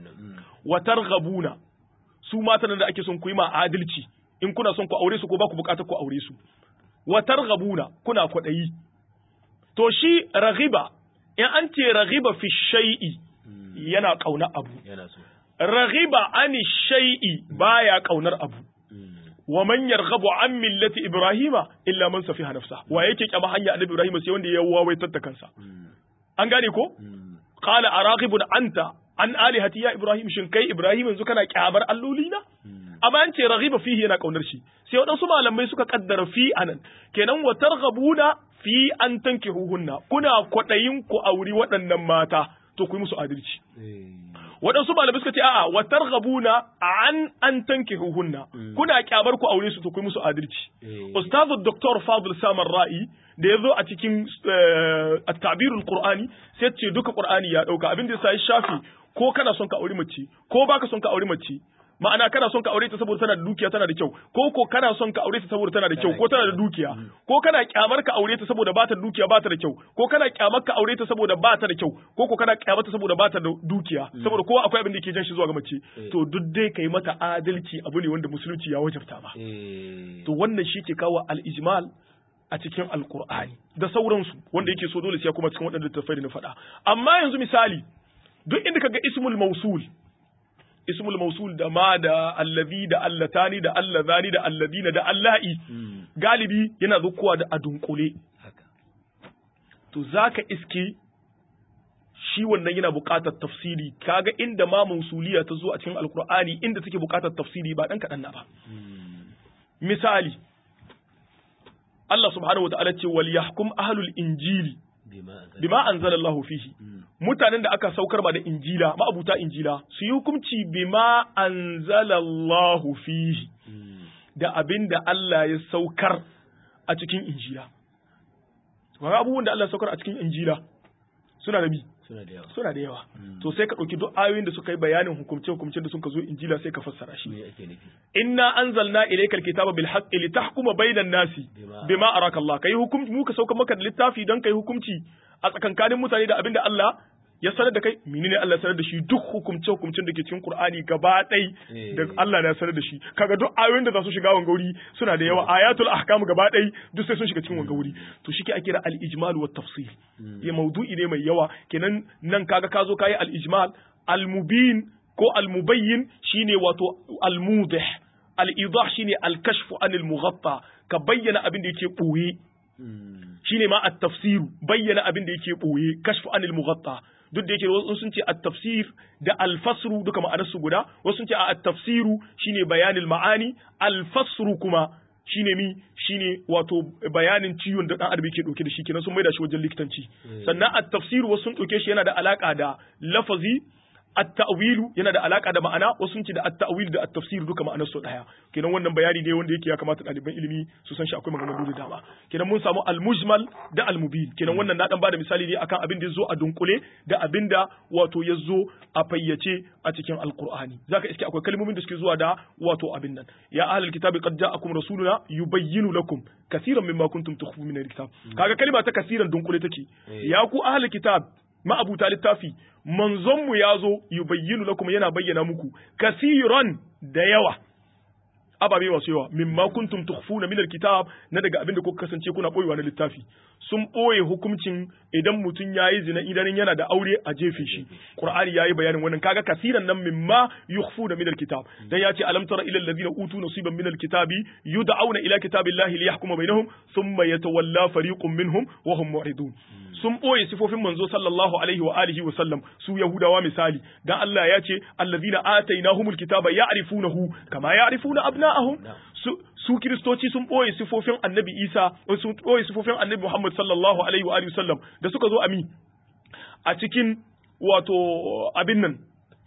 wa targhabuna su matan da ake son ku yi ma adalci in kuna son ku aure su ko ba ku bukatar ku aure su wa targhabuna kuna kwadayi to shi raghiba in an ce raghiba fi shay'i yana kauna abu raghiba ani shay'i baya kaunar abu wa man yarghabu an millati ibrahima illa man safiha nafsa wa yake kyama hanya annabi ibrahima sai wanda ya wawaitar da kansa an gane ko qala araghibun anta an alihati ya ibrahim shin kai ibrahim yanzu kana kyamar alloli na amma an ce raghiba fihi yana kaunar shi sai waɗansu malamai suka kaddara fi anan kenan wa targhabuna fi an tankihuhunna kuna kwadayin ku auri waɗannan mata to ku yi musu adalci waɗansu malamai suka ce a'a wa targhabuna an an tankihuhunna kuna kyamar ku aure su to ku yi musu adalci ustazu dr fadl samar ra'i da ya zo a cikin at-ta'birul qur'ani sai ce duka qur'ani ya dauka abin da ya sai shafi ko kana son ka aure mace ko baka son ka aure mace ma'ana kana son ka aure ta saboda tana da dukiya tana da kyau ko ko kana son ka aure ta saboda tana da kyau ko tana da dukiya ko kana kyamar ka aure ta saboda ba ta da dukiya ba ta da kyau ko kana kyamar ka aure ta saboda ba ta da kyau ko ko kana kyamar ta saboda ba ta da dukiya saboda kowa akwai abin da yake jan shi zuwa ga mace to duk dai kai mata adalci abu ne wanda musulunci ya wajabta ba to wannan shi ke kawo al-ijmal a cikin alkur'ani da sauransu wanda yake so dole sai kuma cikin waɗanda littattafai da na faɗa amma yanzu misali duk inda kaga ismul mausul ismul mausul da ma da allazi da allatani da allazani da alladina da allahi galibi yana zukuwa da adunkule to zaka iske shi wannan yana buƙatar tafsiri kaga inda ma mausuliya ta zo a cikin alkur'ani inda take buƙatar tafsiri ba dan kaɗan na ba misali Allah subhanahu wa ta'ala ce wal yahkum ahlul injili bima anzalallahu fihi mutanen da aka saukar ba da injila ma'abuta injila su yi hukunci bima anzalallahu fihi da abin da Allah ya saukar a cikin injila kaga abubuwan da Allah ya saukar a cikin injila suna da bi suna da yawa suna da yawa to sai ka ɗauki duk ayoyin da suka yi bayanin hukumce hukumcen da suka zo injila sai ka fassara shi me ake nufi inna anzalna ilaykal kitaba bil haqqi litahkuma bainan nasi bima araka Allah kai hukunci mu ka sauka maka da littafi don kai hukunci a tsakankanin mutane da abinda Allah ya sanar da kai menene Allah ya sanar da shi duk hukumce hukumcen da ke cikin Qur'ani gaba ɗai da Allah ne ya sanar da shi kaga duk ayoyin da za su shiga wanga wuri suna da yawa ayatul ahkam gaba ɗai duk sai sun shiga cikin wanga wuri to shi ke ake da al-ijmal wa tafsir ya maudu'i ne mai yawa kenan nan kaga ka zo kayi al-ijmal al-mubin ko al-mubayyin shine wato al-mudih al-idah shine al-kashfu anil mughatta ka bayyana abin da yake ɓoye shine ma at-tafsiru bayyana abin da yake ɓoye kashfu anil mughatta duk da yake wasu sun ce at-tafsir da al-fasru duka ma'anar su guda wasu sun ce at-tafsiru shine bayanil ma'ani al-fasru kuma shine mi shine wato bayanin ciwon da dan adam yake dauke da shi kenan sun maida shi wajen likitanci sannan at-tafsiru wasu sun dauke shi yana da alaka da lafazi at-ta'wilu yana da alaka da ma'ana wasu sun ce da at-ta'wil da at-tafsir duka ma'anar su daya kenan wannan bayani ne wanda yake ya kamata ɗaliban ilimi su san shi akwai maganganu da dama kenan mun samu al-mujmal da al-mubin kenan wannan na dan bada misali ne akan abin da yazo a dunkule da abin da wato yazo a fayyace a cikin alqur'ani zaka iske akwai kalmomin da suke zuwa da wato abin nan ya ahlul kitabi qad ja'akum rasuluna yubayyinu lakum kaseeran mimma kuntum tukhfuna min al-kitab kaga kalma ta kaseeran dunkule take ya ku ahlul kitab ma'abuta littafi manzonmu ya zo yubayyinu lakum yana bayyana muku kasiran da yawa ababe masu yawa mimma kuntum tukhfuna min alkitab na daga abin da kuka kasance kuna boyewa na littafi sun boye hukuncin idan mutum yayi zina idan yana da aure a jefe shi qur'ani yayi bayanin wannan kaga kasiran nan mimma yukhfuna min alkitab dan yace alam tara ila alladhina utu nasiban min alkitabi yud'auna ila kitabillahi liyahkuma bainahum thumma yatawalla fariqun minhum wa hum mu'ridun sun ɓoye sifofin manzo sallallahu alaihi wa alihi wa sallam su yahudawa misali dan Allah ya ce allazina atainahumul kitaba ya'rifunahu kama ya'rifuna abna'ahum su su kiristoci sun ɓoye sifofin annabi Isa sun ɓoye sifofin annabi Muhammad sallallahu alaihi wa alihi wa sallam da suka zo ami a cikin wato abin nan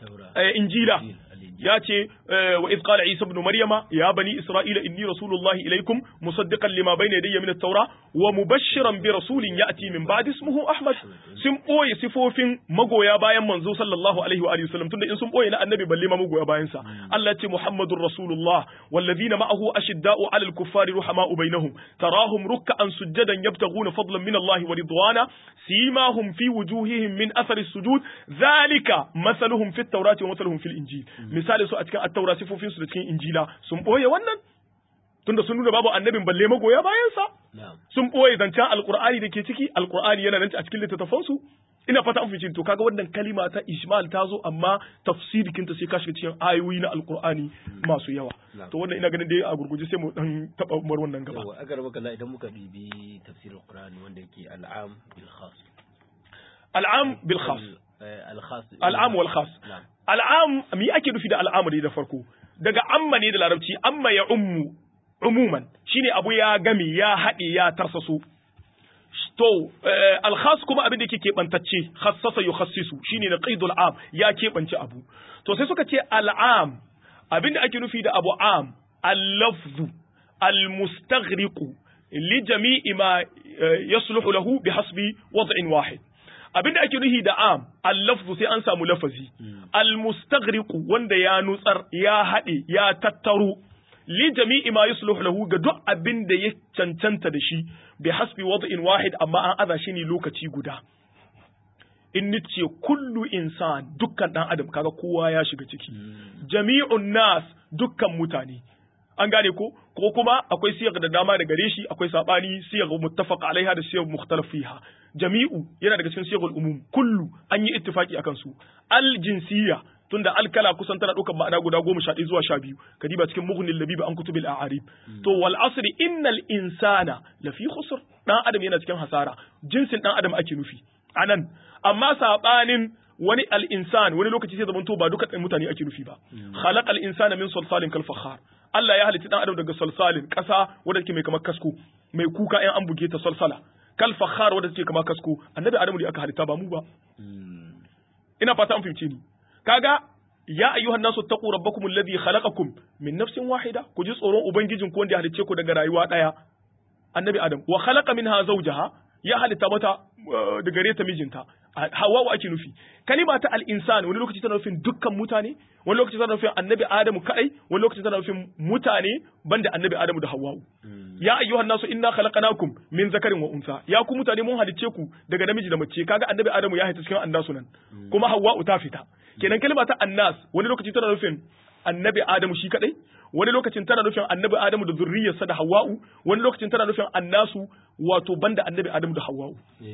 injila ya ce wa iz qala isa ibn maryama ya bani isra'ila inni rasulullahi ilaikum musaddiqan lima bayna yadayya min at-taura wa mubashshiran bi rasulin ya'ti min ba'di ismuhu ahmad sun boye sifofin magoya bayan manzo sallallahu alaihi wa alihi wasallam tunda in sun boye na annabi balle ma magoya bayan sa Allah ce muhammadur rasulullah walladhina ma'ahu ashidda'u 'alal kuffari ruhama'u bainahum tarahum ruk'an sujadan yabtaghuna fadlan min Allah wa ridwana simahum fi wujuhihim min athari sujud dhalika mathaluhum fit tawrati wa mathaluhum fil injil misali su a cikin attaura sifofin su da cikin injila sun boye wannan tunda sun nuna babu annabin balle magoya bayan sa sun boye zancen alqur'ani da ke ciki alqur'ani yana nan a cikin littattafan su ina fata an fice to kaga wannan kalima ta ijmal ta zo amma tafsirikin ta sai ka shiga cikin ayoyi na alqur'ani masu yawa to wannan ina ganin dai a gurguje sai mu dan taba umar wannan gaba yawa agar baka la idan muka bibi tafsirin qur'ani wanda yake al'am bil khas al'am bil khas al-khas al'am wal khas al'am mi ake nufi da al'amari da farko daga amma ne da larabci amma ya ummu umuman shine abu ya game ya haɗe ya tarsaso to alkhas kuma abin da yake keɓantacce khassasa yukhassisu shine na qaidul am ya keɓance abu to sai suka ce al'am abin da ake nufi da abu am al-lafzu al-mustaghriqu li jami'i ma yasluhu lahu bihasbi wad'in wahid abin da ake nufi da am al-lafzu sai an samu lafazi al-mustaghriqu wanda ya nutsar ya haɗe ya tattaro li jami'i ma yusluhu lahu ga duk abin da ya cancanta da shi bi hasbi wad'in wahid amma an aza shi ne lokaci guda in nice kullu insan dukkan dan adam kaga kowa ya shiga ciki jami'un nas dukkan mutane an gane ko ko kuma akwai siyar da dama da gare shi akwai sabani siyar muttafaq alaiha da siyar mukhtalaf fiha jami'u yana daga cikin siyar umum kullu an yi ittifaki akan su al jinsiyya tunda alkala kusan tana ɗaukar ma'ana guda goma sha ɗaya zuwa sha biyu kadiba cikin mughnin labiba an kutubil a'arib to wal asri innal insana lafi khusr dan adam yana cikin hasara jinsin dan adam ake nufi anan amma sabanin wani al insan wani lokaci sai zamanto ba duka mutane ake nufi ba khalaqal insana min salsalin kal fakhar Allah ya halitta dan adam daga salsalin kasa wanda take mai kamar kasko mai kuka in an buge ta salsala kal fakhar wanda take kamar kasko annabi adamu da aka halitta ba mu ba ina fata an fahimce ni kaga ya ayyuhan nasu taqu rabbakum alladhi khalaqakum min nafsin wahida ku ji tsoron ubangijin ku wanda ya halicce ku daga rayuwa daya annabi adam wa khalaqa minha zawjaha ya halitta mata da gare ta mijinta hawa ake nufi kalima ta al-insan wani lokaci tana nufin dukkan mutane wani lokaci tana nufin annabi adamu kadai wani lokaci tana nufin mutane banda annabi adamu da hawwa ya ayyuhan nasu inna khalaqnakum min zakarin wa unsa ya ku mutane mun halicce ku daga namiji da mace kaga annabi adamu ya haita cikin annasu nan kuma hawwa ta fita kenan kalma ta annas wani lokaci tana nufin annabi adamu shi kadai wani lokacin tana nufin annabi adamu da zurriyarsa da hawwa'u wani lokacin tana nufin annasu wato banda annabi adamu da hawwa'u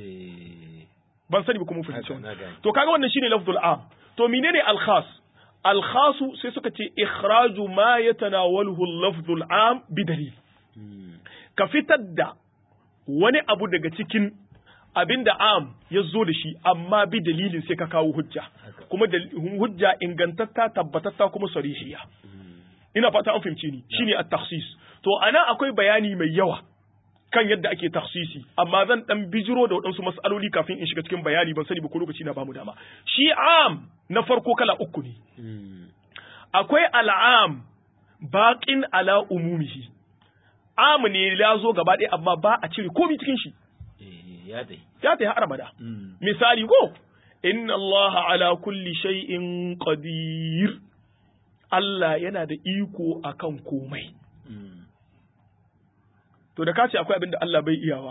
ban sani ba kuma fahimci to kaga wannan shine lafzul am to menene al khas al khasu sai suka ce ikhraju ma yatanawaluhu al lafzul am bi dalil ka fitar da wani abu daga cikin abin da am ya zo da shi amma bi dalilin sai ka kawo hujja kuma hujja ingantatta tabbatatta kuma sarihiya ina fata an fahimci ni shine at-takhsis to ana akwai bayani mai yawa kan yadda ake taksisi amma zan dan bijiro da waɗansu mas'aloli kafin in shiga cikin bayani ban sani ba ko lokaci na bamu dama shi am na farko kala uku ne akwai al'am baqin ala umumihi am ne ya zo gaba ɗaya amma ba a cire komai cikin shi ya dai ya ta har abada misali ko inna allaha ala kulli shay'in qadir Allah yana da iko akan komai to da ka ce akwai abin da Allah bai iyawa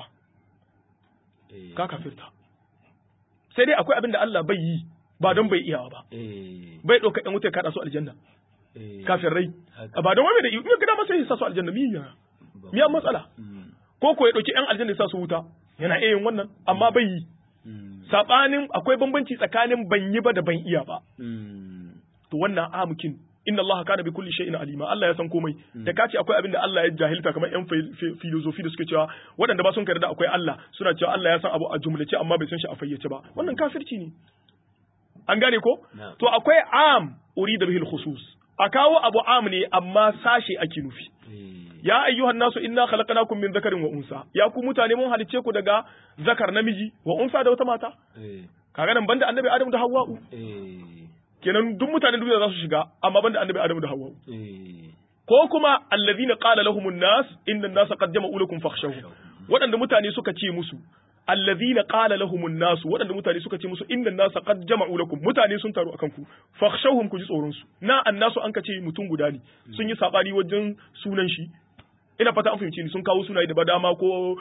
ka kafirta sai dai akwai abin da Allah bai yi ba don bai iyawa ba bai ɗauka ɗan wuta kaɗa su aljanna kafirai ba don wani da iya gida masa ya sa su aljanna miya miya matsala ko ko ya ɗauki ɗan aljanna ya sa su wuta yana iya yin wannan amma bai yi saɓanin akwai bambanci tsakanin ban yi ba da ban iya ba to wannan amukin inna Allah kana bi kulli shay'in alima Allah ya san komai da kace akwai abin da Allah ya jahilta kamar yan filosofi da suke cewa waɗanda ba sun da akwai Allah suna cewa Allah ya san abu a jumlace amma bai san shi a fayyace ba wannan kafirci ne an gane ko to akwai am urida bihi khusus a kawo abu am ne amma sashe ake nufi ya ayyuhan nasu inna khalaqnakum min dhakarin wa unsa ya ku mutane mun halice ku daga zakar namiji wa unsa da wata mata kaga nan banda annabi Adam da Hawwa'u kenan duk mutanen duniya za su shiga amma banda annabi Adamu da Hawwa ko kuma allazina qala lahumun nas inna an-nasa qad jama'u lakum fakhshawhum waɗanda mutane suka ce musu allazina qala lahumun nas waɗanda mutane suka ce musu inna an-nasa qad jama'u lakum mutane sun taru akan ku fakhshawhum ku ji tsoron su na annasu an kace mutum guda ne sun yi sabani wajen sunan shi ina fata an fahimci ni sun kawo sunaye da badama ko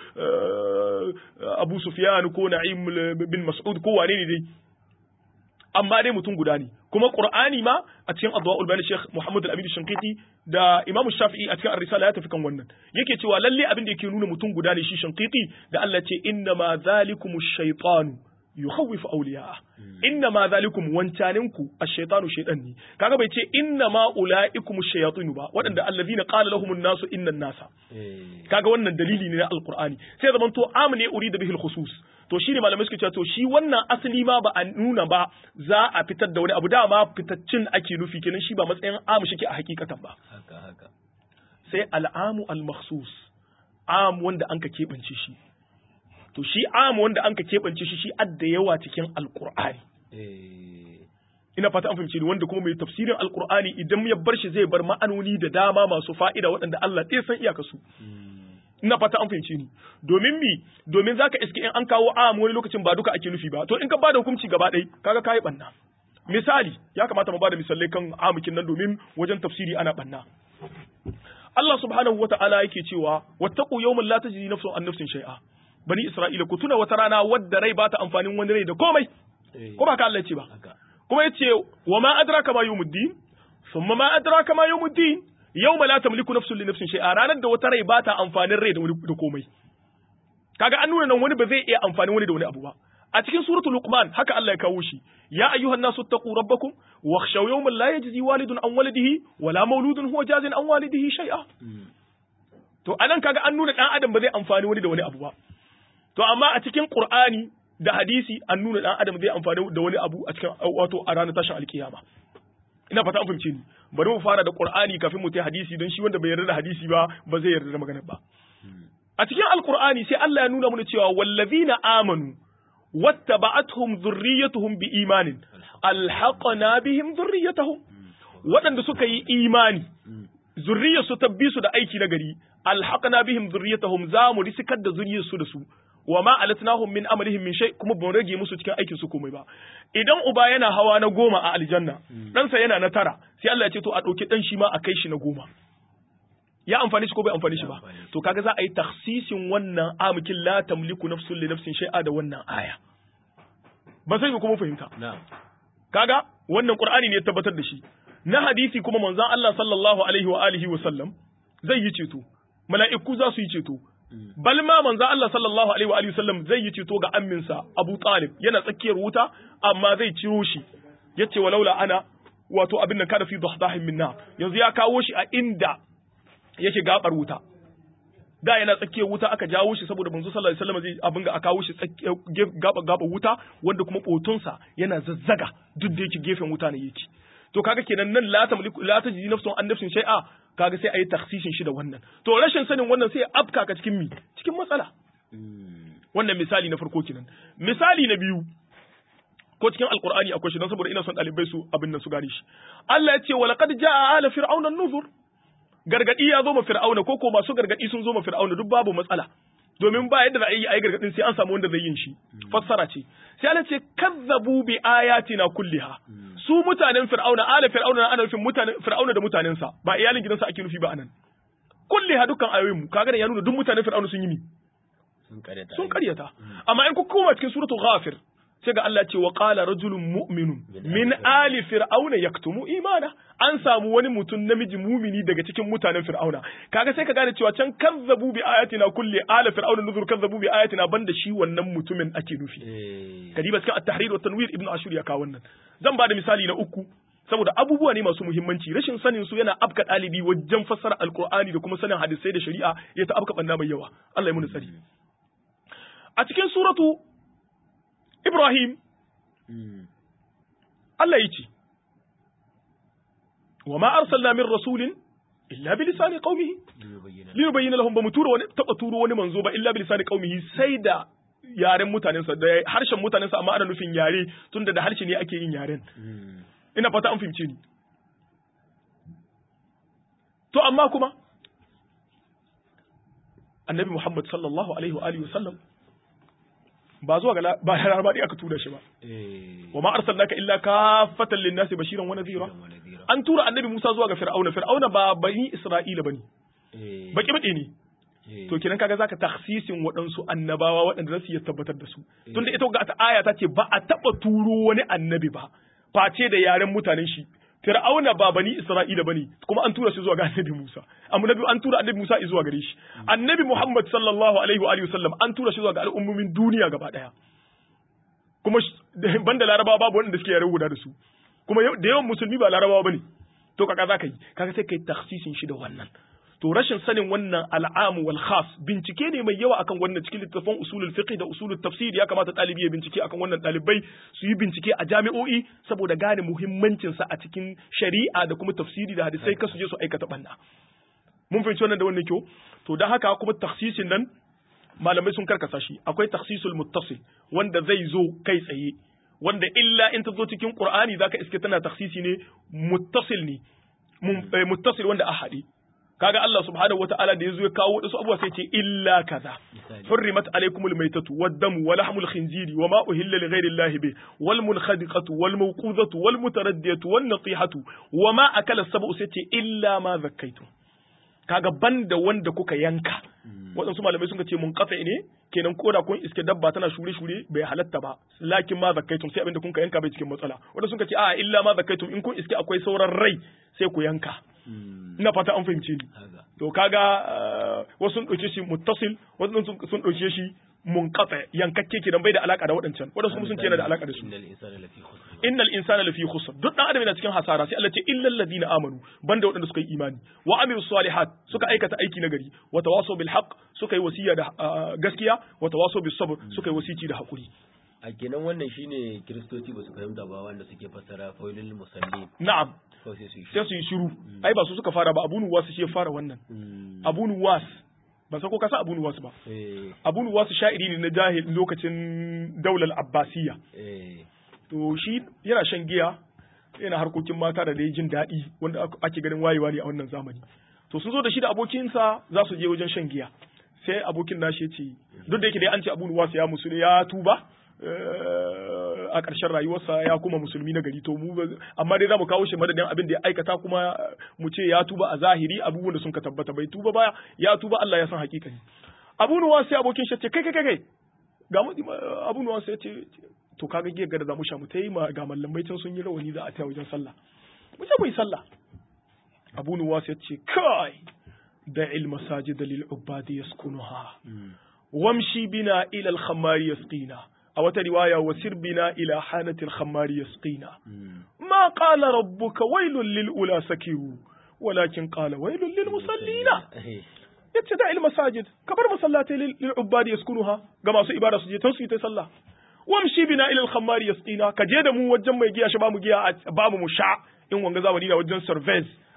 Abu Sufyan ko Na'im bin Mas'ud ko wane ne dai amma dai mutum guda ne kuma qur'ani ma a cikin adwaul bayan sheikh muhammad al-amin shinqiti da imam shafi'i a cikin ar-risala ya tafi kan wannan yake cewa lalle abin da yake nuna mutum guda ne shi shinqiti da Allah ce inna ma zalikumu shaytanu yukhawwifu awliya'a inna ma zalikum wancaninku ash-shaytanu shaytan ne kaga bai ce inna ma ulaikum ash-shayatin ba waɗanda allazina qala lahumun nasu inna nasa kaga wannan dalili ne na alqur'ani sai zaman to amne urida bihi al-khusus to shine malamai suke cewa to shi wannan asali ma ba a nuna ba za a fitar da wani abu dama fitaccin ake nufi kenan shi ba matsayin amu shike a hakikatan ba haka haka sai al'amu al-makhsus am wanda anka keɓance shi to shi am wanda anka keɓance shi shi adda yawa cikin alqur'ani ina fata an fahimci ni wanda kuma mai tafsirin alqur'ani idan ya bar shi zai bar ma'anoni da dama masu fa'ida waɗanda Allah ɗaya san iyaka su ina fata an fahimci ni domin mi domin zaka iske in an kawo am wani lokacin ba duka ake nufi ba to in ka bada hukunci gaba ɗaya kaga kai banna misali ya kamata mu bada misalai kan amukin nan domin wajen tafsiri ana banna Allah subhanahu wa ta'ala yake cewa wattaqu yawman la tajzi nafsun an nafsin shay'a bani isra'ila ku tuna wata rana wadda rai ba ta amfanin wani rai da komai ko ba ka Allah ce ba kuma yace wa ma adraka ma yawmuddin thumma ma adraka ma yawmuddin yawma la tamliku nafsun li nafsin shay'a ranar da wata rai ba ta amfanin rai da wani da komai kaga an nuna nan wani ba zai iya amfanin wani da wani abu ba a cikin suratul luqman haka Allah ya kawo shi ya ayyuhan nasu taqu rabbakum wakhshaw yawman la yajzi walidun an walidihi wala mauludun huwa jazin an walidihi shay'a to anan kaga an nuna dan adam ba zai amfani wani da wani abu ba to amma a cikin qur'ani da hadisi an nuna dan adam zai amfani da wani abu a cikin wato a ranar tashin alkiyama ina fata an fahimce ni bari mu fara da qur'ani kafin mu tai hadisi don shi wanda bai yarda da hadisi ba ba zai yarda da magana ba a cikin alqur'ani sai Allah ya nuna mana cewa wallazina amanu wattaba'atuhum dhurriyyatuhum biimanin alhaqna bihim dhurriyyatahum waɗanda suka yi imani zurriyarsu ta bi su da aiki na gari alhaqna bihim dhurriyyatahum za mu risikar da zuriyarsu da su wa ma alatnahum min amalihim min shay kuma ban rage musu cikin aikin su komai ba idan uba yana hawa na goma a aljanna ɗansa yana na tara sai Allah ya ce to a ɗauki ɗan shi ma a kai shi na goma ya amfani shi ko bai amfani shi ba to kaga za a yi takhsisin wannan amkin la tamliku nafsun li nafsin shay'a da wannan aya ba sai kuma fahimta kaga wannan qur'ani ne ya tabbatar da shi na hadisi kuma manzon Allah sallallahu alaihi wa alihi wa sallam zai yi ceto mala'iku za su yi ceto bal ma manzon Allah sallallahu alaihi wa alihi wa sallam zai yi ceto ga amminsa Abu Talib yana tsakiyar wuta amma zai ciro shi yace walaula ana wato abin nan kada fi dahdahin minna yanzu ya kawo shi a inda yake gabar wuta da yana tsakiyar wuta aka jawo shi saboda manzo sallallahu alaihi wasallam zai abin ga aka kawo shi gaba gaba wuta wanda kuma botonsa yana zazzaga duk da yake gefen wuta ne yake to kaga kenan nan la tamliku la tajidi nafsun an nafsin shay'a kaga sai ayi takhsisin shi da wannan to rashin sanin wannan sai ya afka ka cikin mi cikin matsala wannan misali na farko kenan misali na biyu ko cikin alqur'ani akwai shi dan saboda ina son dalibai su abin nan su gane shi Allah ya ce wa laqad jaa ala fir'auna an-nuzur gargadi ya zo ma fir'auna ko ko masu gargadi sun zo ma fir'auna duk babu matsala domin ba yadda za a yi ayi gargadin sai an samu wanda zai yin shi fassara ce sai Allah ce kazzabu bi ayatina kulliha su mutanen fir'auna ala fir'auna na ana nufin mutanen fir'auna da mutanensa ba iyalin gidansa ake nufi ba anan kulliha dukkan ayoyin mu kaga ya nuna duk mutanen fir'auna sun yi mi sun karyata amma in ku koma cikin suratul ghafir sai ga Allah ce wa qala rajulun mu'minun min ali fir'auna yaktumu imana an samu wani mutum namiji mumini daga cikin mutanen fir'auna kaga sai ka gane cewa can kazzabu bi ayatina kulli ala fir'auna nuzur kazzabu bi ayatina banda shi wannan mutumin ake nufi kadiba cikin at-tahrir wa tanwir ibnu ashur ya kawo wannan zan ba da misali na uku saboda abubuwa ne masu muhimmanci rashin sanin su yana afka ɗalibi wajen fassara alkur'ani da kuma sanin hadisai da shari'a ya ta afka banna mai yawa Allah ya muni tsari a cikin suratu Ibrahim Allah ya ce wa ma arsalna min rasulin illa bi lisani qaumihi li yubayyana lahum bamu tura wani taba turo wani manzo ba illa bi lisani qaumihi sai da yaren mutanensa da harshen mutanensa amma ana nufin yare tunda da harshe ne ake yin yaren ina fata an fahimce ni to amma kuma annabi Muhammad sallallahu alaihi wa alihi wasallam ba zuwa ga ba laraba aka tura shi ba wa ma arsalnaka illa kaffatan lin-nasi bashiran wa nadhira an tura annabi Musa zuwa ga fir'auna fir'auna ba bani Isra'ila bane baki baki ne to kenan kaga zaka takhsisin waɗansu annabawa waɗanda za su iya tabbatar da su tunda ita ga ta aya ta ce ba a taɓa turo wani annabi ba face da yaren mutanen shi Fir'auna ba bani Isra'ila bane kuma an tura shi zuwa ga Annabi Musa amma nabi an tura Annabi Musa zuwa gare shi Annabi Muhammad sallallahu alaihi wa alihi wasallam an tura shi zuwa ga al'ummomin duniya gaba daya kuma banda Larabawa babu wanda suke yare guda da su kuma da yawan musulmi ba Larabawa bane to kaga zaka yi kaga sai kai takhsisin shi da wannan to rashin sanin wannan al'amu wal khas bincike ne mai yawa akan wannan cikin littafin usulul fiqh da usulul tafsir ya kamata ɗalibi ya bincike akan wannan ɗalibai su yi bincike a jami'o'i saboda gane muhimmancin sa a cikin shari'a da kuma tafsiri da hadisai kasu je su aikata banna mun fahimci wannan da wannan kyau to dan haka kuma takhsisin nan malamai sun karkasa shi akwai takhsisul muttasil wanda zai zo kai tsaye wanda illa in ta zo cikin qur'ani zaka iske tana takhsisi ne muttasil ne muttasil wanda a haɗe kaga Allah subhanahu wata'ala da yazo ya kawo wasu abubuwa sai ce illa kaza hurrimat alaykumul maytatu wad-damu wa lahmul khinziri wa ma uhilla li ghayri Allah bi wal munkhadiqatu wal mawqudatu wal mutaraddiyatu wan natihatu wa ma akala sab'u sai ce illa ma zakkaitu kaga banda wanda kuka yanka waɗansu malamai sun ce mun kafa ne kenan koda kun iske dabba tana shure shure bai halatta ba lakin ma zakkaitum sai abinda kun ka yanka bai cikin matsala wanda sun ce a illa ma zakkaitum in kun iske akwai sauran rai sai ku yanka ina fata an fahimce ni to kaga wasu sun ɗauke shi muttasil wasu sun ɗauke shi munqata yankakke kenan bai da alaka da waɗancan waɗansu kuma sun ce yana da alaka da su innal insana lafi khusr duk dan adam yana cikin hasara sai Allah ce illal ladina amanu banda waɗanda suka yi imani wa amilus salihat suka aikata aiki na gari wa tawasaw bil haqq suka yi wasiya da gaskiya wa tawasaw bis sabr suka yi wasici da hakuri a kenan wannan shine kiristoci ba su fahimta ba wanda suke fassara faulil musalli na'am sai su yi shiru ai ba su suka fara ba abu nuwas shi ya fara wannan abu nuwas ban san ko ka san abu nuwas ba abu nuwas sha'iri ne na jahil lokacin daular abbasiya to shi yana shan giya yana harkokin mata da dai jin daɗi wanda ake ganin wayewa ne a wannan zamani to sun zo da shi da abokinsa za su je wajen shan giya sai abokin nashi ya ce duk da yake dai an ce abu nuwas ya musu ya tuba a ƙarshen rayuwarsa ya kuma musulmi na gari to mu amma dai zamu kawo shi madadin abin da ya aikata kuma mu ce ya tuba a zahiri abubuwan da sun ka tabbata bai tuba baya ya tuba Allah ya san hakikani Abu Nuwas sai abokin shi ce kai kai kai ga mu Abu Nuwas sai ce to kaga giyar gada za mu sha mu tayi ma ga mallamai can sun yi rawani za a taya wajen sallah mu ce mu yi sallah Abu Nuwas ya ce kai da il masajid lil ubadi yaskunuha wamshi bina ila al khamari yasqina a wata riwaya wa sirbina ila hanatil khammari yasqina ma qala rabbuka wailul lil ula sakiru walakin qala wailul lil musallina yace da il masajid kabar masallatai lil ubadi yaskunuha ga masu ibada su je tan su yi ta sallah wamshi bina ila al khammari yasqina ka je da mu wajen mai giya shi ba mu giya ba mu sha in wanga zamani da wajen service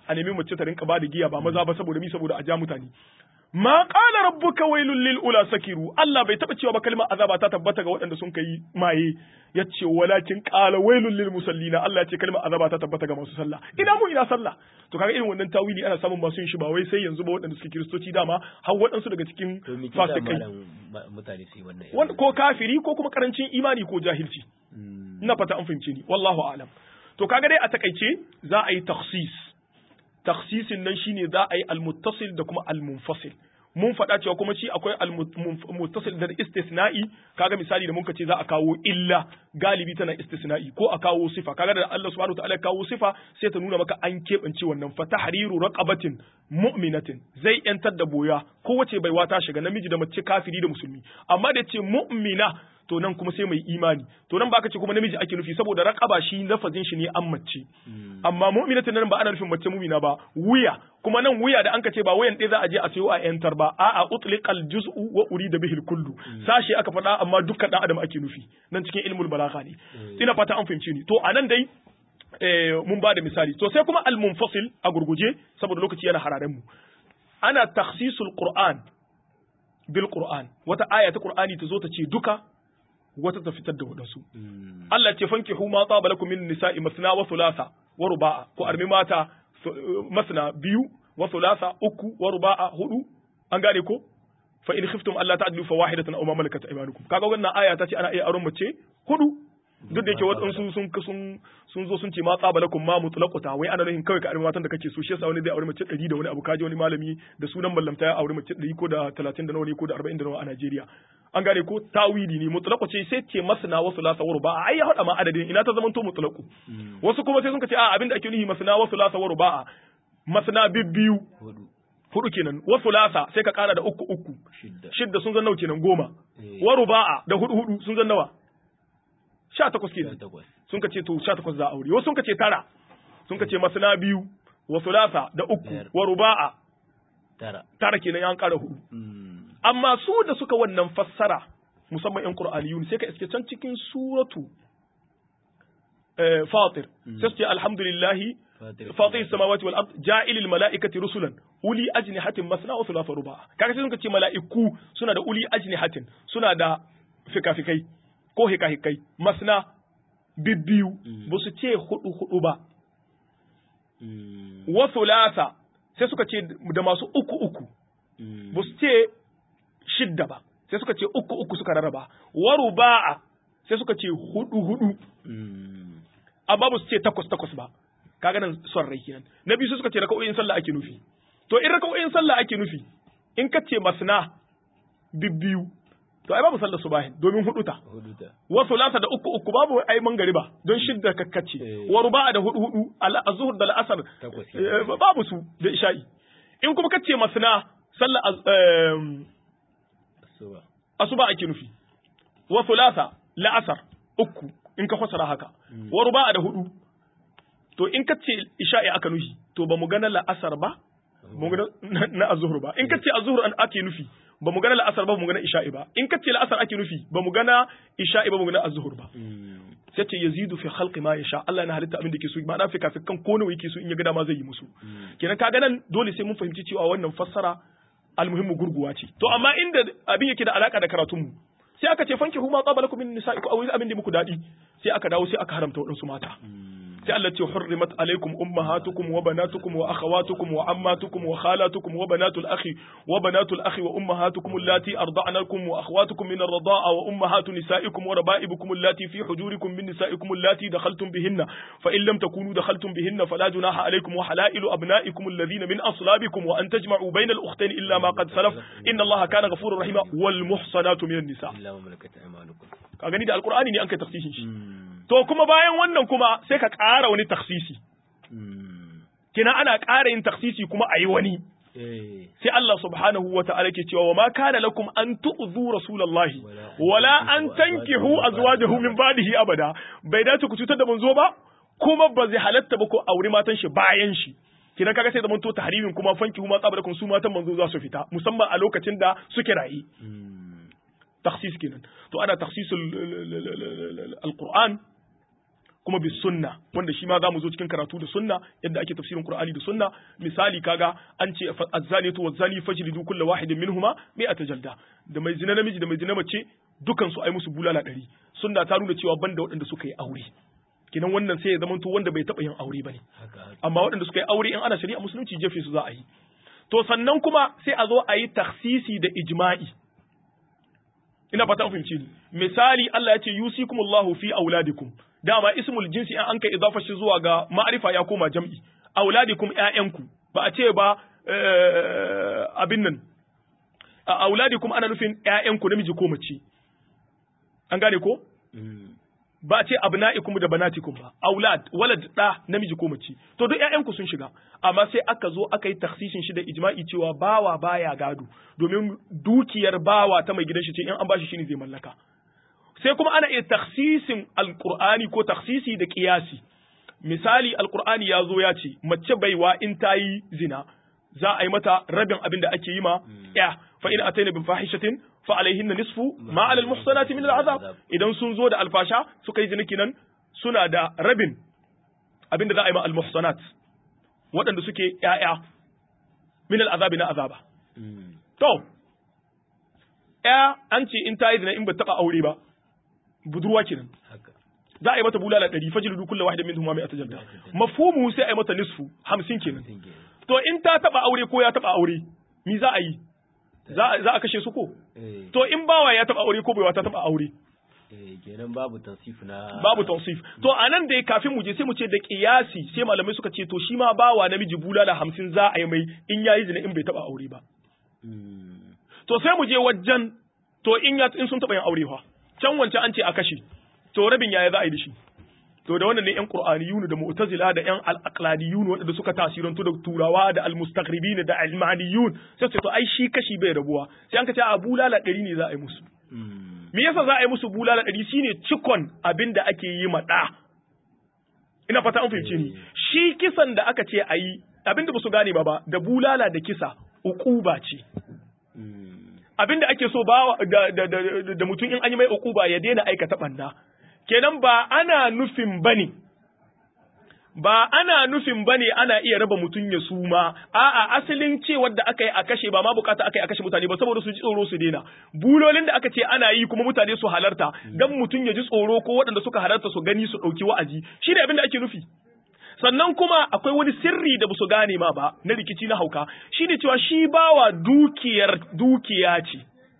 a nemi mace ta rinka ba da giya ba maza ba saboda mi saboda a ja mutane ma qala rabbuka wailul lil ula sakiru Allah bai taba cewa ba kalmar azaba ta tabbata ga waɗanda sun kai maye yace walakin qala wailul lil musallina Allah ya ce kalmar azaba ta tabbata ga masu sallah ina mu ina sallah to kaga irin wannan tawili ana samun masu yin shi ba wai sai yanzu ba waɗanda suke kiristoci dama har waɗansu daga cikin to me ke sa fasikai malam ma- mutane su yi wannan wanda ko kafiri ko kuma karancin imani ko jahilci Mm. ina fata an fahimce ni wallahu a'lam to kaga dai a takaice za a yi takhsis takhsisin nan shine za a yi almuttasil da kuma almunfasil mun faɗa cewa kuma shi akwai almuttasil da istisna'i kaga misali da muka ce za a kawo illa galibi tana istisna'i ko a kawo sifa kaga da Allah subhanahu wa ta'ala ya kawo sifa sai ta nuna maka an keɓance wannan fa tahriru raqabatin mu'minatin zai yantar da boya kowace baiwa ta shiga namiji da mace kafiri da musulmi amma da ce mu'mina to nan kuma sai mai imani to nan baka ce kuma namiji ake nufi saboda raqaba shi lafazin shi ne an mace amma mu'minatin nan ba ana nufin mace mu'mina ba wuya kuma nan wuya da anka ce ba wayan ɗaya za a je a sayo a yantar ba a'a utliqal juz'u wa urida bihil kullu sashi aka faɗa amma dukkan dan adam ake nufi nan cikin ilmul balagha ne ina fata an fahimci ni to anan dai eh, mun ba da misali to sai kuma al-munfasil a gurguje saboda lokaci yana hararen mu ana takhsisul qur'an bil qur'an wata aya ta qur'ani ta zo ta ce duka wata ta fitar da wadansu Mm. Allah ce fankihu ma tsaba lakum min nisa'i masna wa thulatha wa ruba'a ko armi mata su- masna biyu wa thulatha uku wa ruba'a hudu an gane ko fa in khiftum alla ta'dilu fa wahidatan aw ma malakat aymanukum kaga wannan aya ta ce ana iya aron mace hudu duk da yake waɗansu sun sun sun zo sun ce ma tsaba lakum ma mutlaqata wai ana nufin kawai ka armi matan da kake so shi yasa wani zai aure mace 100 da wani abu kaji wani malami da sunan mallamta ya aure mace 100 ko da 30 da nawa ne ko da 40 da nawa a Najeriya an gane ko tawili ne mutlaqu ce sai ce masna wa thulatha wa ruba'a ai ya hada ma adadin ina ta zamanto mutlaqu wasu kuma sai sun ce a abinda ake nufi masna wa thulatha wa ruba'a masna bibbiyu hudu hudu kenan wa thulatha sai ka kara da uku uku shidda shidda sun zan nawa kenan goma Eh. wa ruba'a da hudu hudu sun zan nawa sha takwas sha kenan takwas sun ka ce to sha takwas za a aure wasu sun ka ce tara sun ka ce masna biyu wa thulatha da uku Biyar. wa ruba'a tara tara kenan ya kara hudu Mm. amma su da suka wannan fassara musamman yan qur'aniyun sai ka iske can cikin suratu eh, fatir sai su ce alhamdulillahi Fatir. fatir samawati wal ard ja'ilil mala'ikati rusulan uli ajnihatin masna wa thulatha ruba kaga sai sun ce mala'iku suna da uli ajnihatin suna da fikafikai ko hikahikai masna bibbiyu ba su ce hudu hudu ba Mm. wa thulatha sai suka ce da masu uku uku Mm. ba su ce shidda ba sai suka ce uku uku suka rarraba wa ruba'a sai suka ce hudu hudu Mm. amma ba su ce takwas takwas ba kaga nan son rai kenan na biyu sai suka ce raka'o'in sallah ake nufi to in raka'o'in sallah ake nufi in ka ce masna bibbiyu to ai babu sallar subahin domin hudu ta hudu ta wa sulasa da uku uku babu ai mangariba don shidda kakkace Eh. wa ruba'a da hudu hudu al azhur da al'asar Takwas eh, babu su da isha'i in kuma kace masna sallar az- em, suba asuba ake nufi wa thulatha la'asar uku in ka fasara haka wa ruba'a da hudu to in ka ce isha'i aka nufi to ba mu gana la'asar ba ba mu gana na- na azhur ba in ka ce azhur an ake nufi ba mu gana la'asar ba ba mu gana isha'i ba in ka ce la'asar ake nufi ba mu gana isha'i ba ba mu gana azhur ba Mm. sai ce yazidu fi khalqi ma yasha Allah yana halitta abin da yake so ma'ana fi kafin kan ko nawa yake so in ya ga dama zai yi musu kenan kaga nan dole sai mun fahimci cewa wannan fassara almuhimmu gurguwa ce to amma inda abin yake da alaka da karatun mu sai aka ce fanki huma tsaba lakum min nisa'ikum aw abin da muku dadi sai aka dawo sai aka haramta wadansu mata sai Allah ce hurrimat alaikum ummahatukum wa banatukum wa akhawatukum wa ammatukum wa khalatukum wa banatul akhi wa banatul akhi wa ummahatukum allati arda'nakum wa akhawatukum min ar-rida'a wa ummahatu nisa'ikum wa raba'ibukum allati fi hujurikum min nisa'ikum allati dakhaltum bihinna fa in lam takunu dakhaltum bihinna fala junaha alaykum wa halailu abna'ikum alladhina min aslabikum wa an tajma'u bayna al-ukhtayn illa ma qad salaf inna Allaha kana ghafurur rahima wal muhsanatu min an-nisa illa ma malakat aymanukum ka gani da alqur'ani ne an kai tafsirin shi Mm. to kuma bayan wannan kuma sai ka ƙara wani taksisi Mm. kina ana ƙara yin taksisi kuma a yi wani eh sai Allah subhanahu wa ta'ala ke cewa wa ma kana lakum an tu'zu rasulallahi wala an tankihu azwajahu min ba'dihi abada bai dace ku cutar da manzo ba kuma ba zai halatta ba ko aure matan shi bayan shi kina kaga sai zaman to tahrimin kuma fankihu ma tsabarakum su matan manzo za su fita musamman a lokacin da suke rayi Mm. takhsis kenan to ana takhsisul alquran kuma bis sunna wanda shi ma zamu zo cikin karatu da sunna yadda ake tafsirin qur'ani da sunna misali kaga an ce az-zaniyatu waz-zani fajlidu kull wahidin minhuma mi'ata jalda da mai zina namiji da mai zina mace dukan su ai musu bulala ɗari sunna ta nuna cewa banda waɗanda suka yi aure kinan wannan sai ya zamanto wanda bai taɓa yin aure bane amma waɗanda suka yi aure in ana shari'a musulunci jefe su za a yi to sannan kuma sai a zo a yi taksisi da ijma'i ina fata an fahimci ni misali Allah ya ce yusikumullahu fi auladikum dama ismul jinsi in an kai idafa shi zuwa ga ma'rifa ya koma jam'i auladikum ƴaƴanku ba a ce ba abin nan a auladikum ana nufin ƴaƴanku namiji ko mace an gane ko ba ce abna'ikum da banatikum ba aulad walad da namiji ko mace to duk ƴaƴanku sun shiga amma sai aka zo aka yi taksisin shi da ijma'i cewa bawa baya gado domin dukiyar bawa ta mai gidan shi ce in an bashi shine zai mallaka sai kuma ana iya taksisin alqur'ani ko taksisi da qiyasi misali alqur'ani ya zo ya ce mace baiwa in ta yi zina za a yi mata rabin abin da ake yi ma ya fa in ataina bin fahishatin fa alaihinna nisfu ma ala almuhsanati min al'azab idan sun zo da alfasha suka yi ziniki nan suna da rabin abinda za a yi ma almuhsanat waɗanda suke ƴaƴa min al'azabi na azaba to ƴa an ce in ta yi zina in ba taɓa aure ba budurwa kenan za a yi mata bulala ɗari fajlidu kullu wahidin minhum ma jalda mafhumu sai a yi mata nisfu hamsin kenan to in ta taɓa aure ko ya taɓa aure mi za a yi za a kashe su ko to in bawa ya taba aure ko baiwa ta taba aure kenan babu tansif na babu tansif to anan da kafin mu je sai mu ce da kiyasi sai malamai suka ce to shi ma bawa namiji bulala hamsin za a yi mai in yayi zina in bai taba aure ba to sai mu je wajen to in ya in sun taba yin aure fa can wancan an ce a kashe to rabin yaya za a yi da shi to da wannan ne yan qur'aniyun da mu'tazila da yan al-aqlaniyun wanda suka tasirantu da turawa da al-mustaghribin da al-ma'aniyun sai ce to ai shi kashi bai rabuwa sai an ka ce a bulala ɗari ne za a yi musu me yasa za a yi musu bulala ɗari shine cikon abin da ake yi ma ɗa ina fata an fahimce ni shi kisan da aka ce a yi abin da ba su gane ba ba da bulala da kisa uquba ce abin da ake so ba da, da, da, da mutum in an yi mai uquba ya daina aikata ɓanna kenan ba ana nufin bane ba ana nufin bane ana iya raba mutum ya suma a'a asalin cewar da aka yi a kashe ba ma bukata aka yi a kashe mutane ba saboda su ji tsoro su daina bulolin da aka ce ana yi kuma mutane su halarta dan mutum ya ji tsoro ko waɗanda suka halarta su gani su ɗauki wa'azi shi ne abin da ake nufi sannan kuma akwai wani sirri da su gane ma ba na rikici na hauka shine cewa shi bawa dukiyar dukiya ce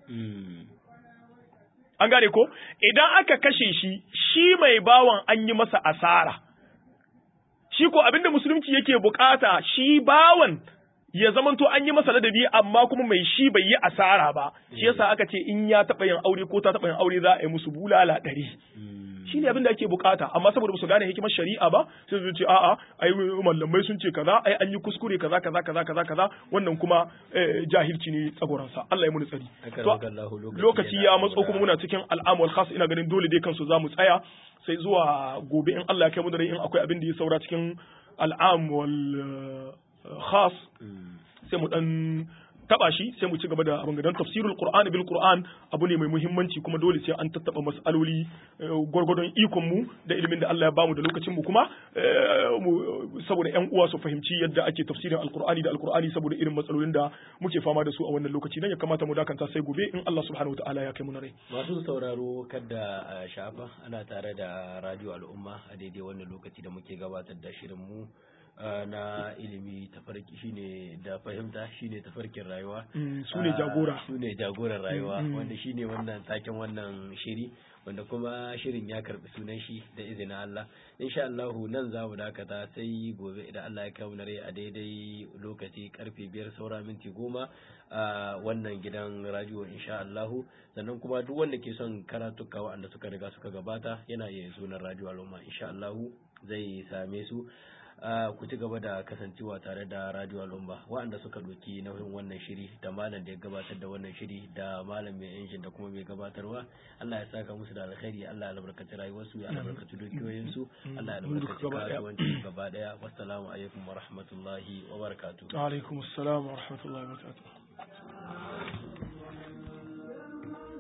An gane ko? Idan aka kashe shi, shi mai bawan an yi masa asara. Shi ko abinda musulunci yake bukata shi bawan ya zamanto an yi masa ladabi amma kuma mai shi bai yi asara ba. Shi yasa aka ce in ya taɓa yin aure ko ta taɓa yin aure za a yi musu bulala ɗari. Shi ne abin da ake bukata amma saboda ba su gane hikimar shari'a ba sai su ce a'a ai mallamai sun ce kaza ai an yi kuskure kaza kaza kaza kaza kaza wannan kuma jahilci ne tsagoransa Allah ya muni tsari lokaci ya matso kuma muna cikin al'amul khas ina ganin dole dai kansu za mu tsaya sai zuwa gobe in Allah ya kai mu da in akwai abin da ya saura cikin al'amul khas sai mu dan taba shi sai mu ci gaba da abin dan tafsirul qur'ani bil qur'an abu ne mai muhimmanci kuma dole sai an tattaba masaloli gwargwadon ikon mu da ilimin da Allah ya bamu da lokacin mu kuma saboda ƴan uwa su fahimci yadda ake tafsirin alqur'ani da alqur'ani saboda irin matsalolin da muke fama da su a wannan lokaci dan ya kamata mu dakanta sai gobe in Allah subhanahu wataala ya kai mu rai masu sauraro kada a shafa ana tare da radio al'umma a daidai wannan lokaci da muke gabatar da shirin mu na ilimi tafarki shine da fahimta shine tafarkin rayuwa su ne jagora su ne jagoran rayuwa wanda shine wannan taken wannan shiri wanda kuma shirin ya karbi sunan shi da izinin Allah insha Allah nan za mu dakata sai gobe idan Allah ya kai mu rai a daidai lokaci karfe biyar saura minti goma a wannan gidan radio insha Allah sannan kuma duk wanda ke son karatuka waɗanda suka riga suka gabata yana iya sunan radio al'umma insha Allah zai same su Uh, ku ci gaba da kasancewa tare da radio al'umma waɗanda suka ɗauki nauyin wannan shiri da malam da ya gabatar da wannan shiri da malam mai injin da kuma mai gabatarwa Allah ya saka musu da alkhairi Allah ya albarkaci rayuwarsu ya albarkaci dukiyoyinsu Allah ya albarkaci kasuwanci gaba daya wassalamu alaikum wa rahmatullahi wa barakatuh wa alaikum assalam wa rahmatullahi wa barakatuh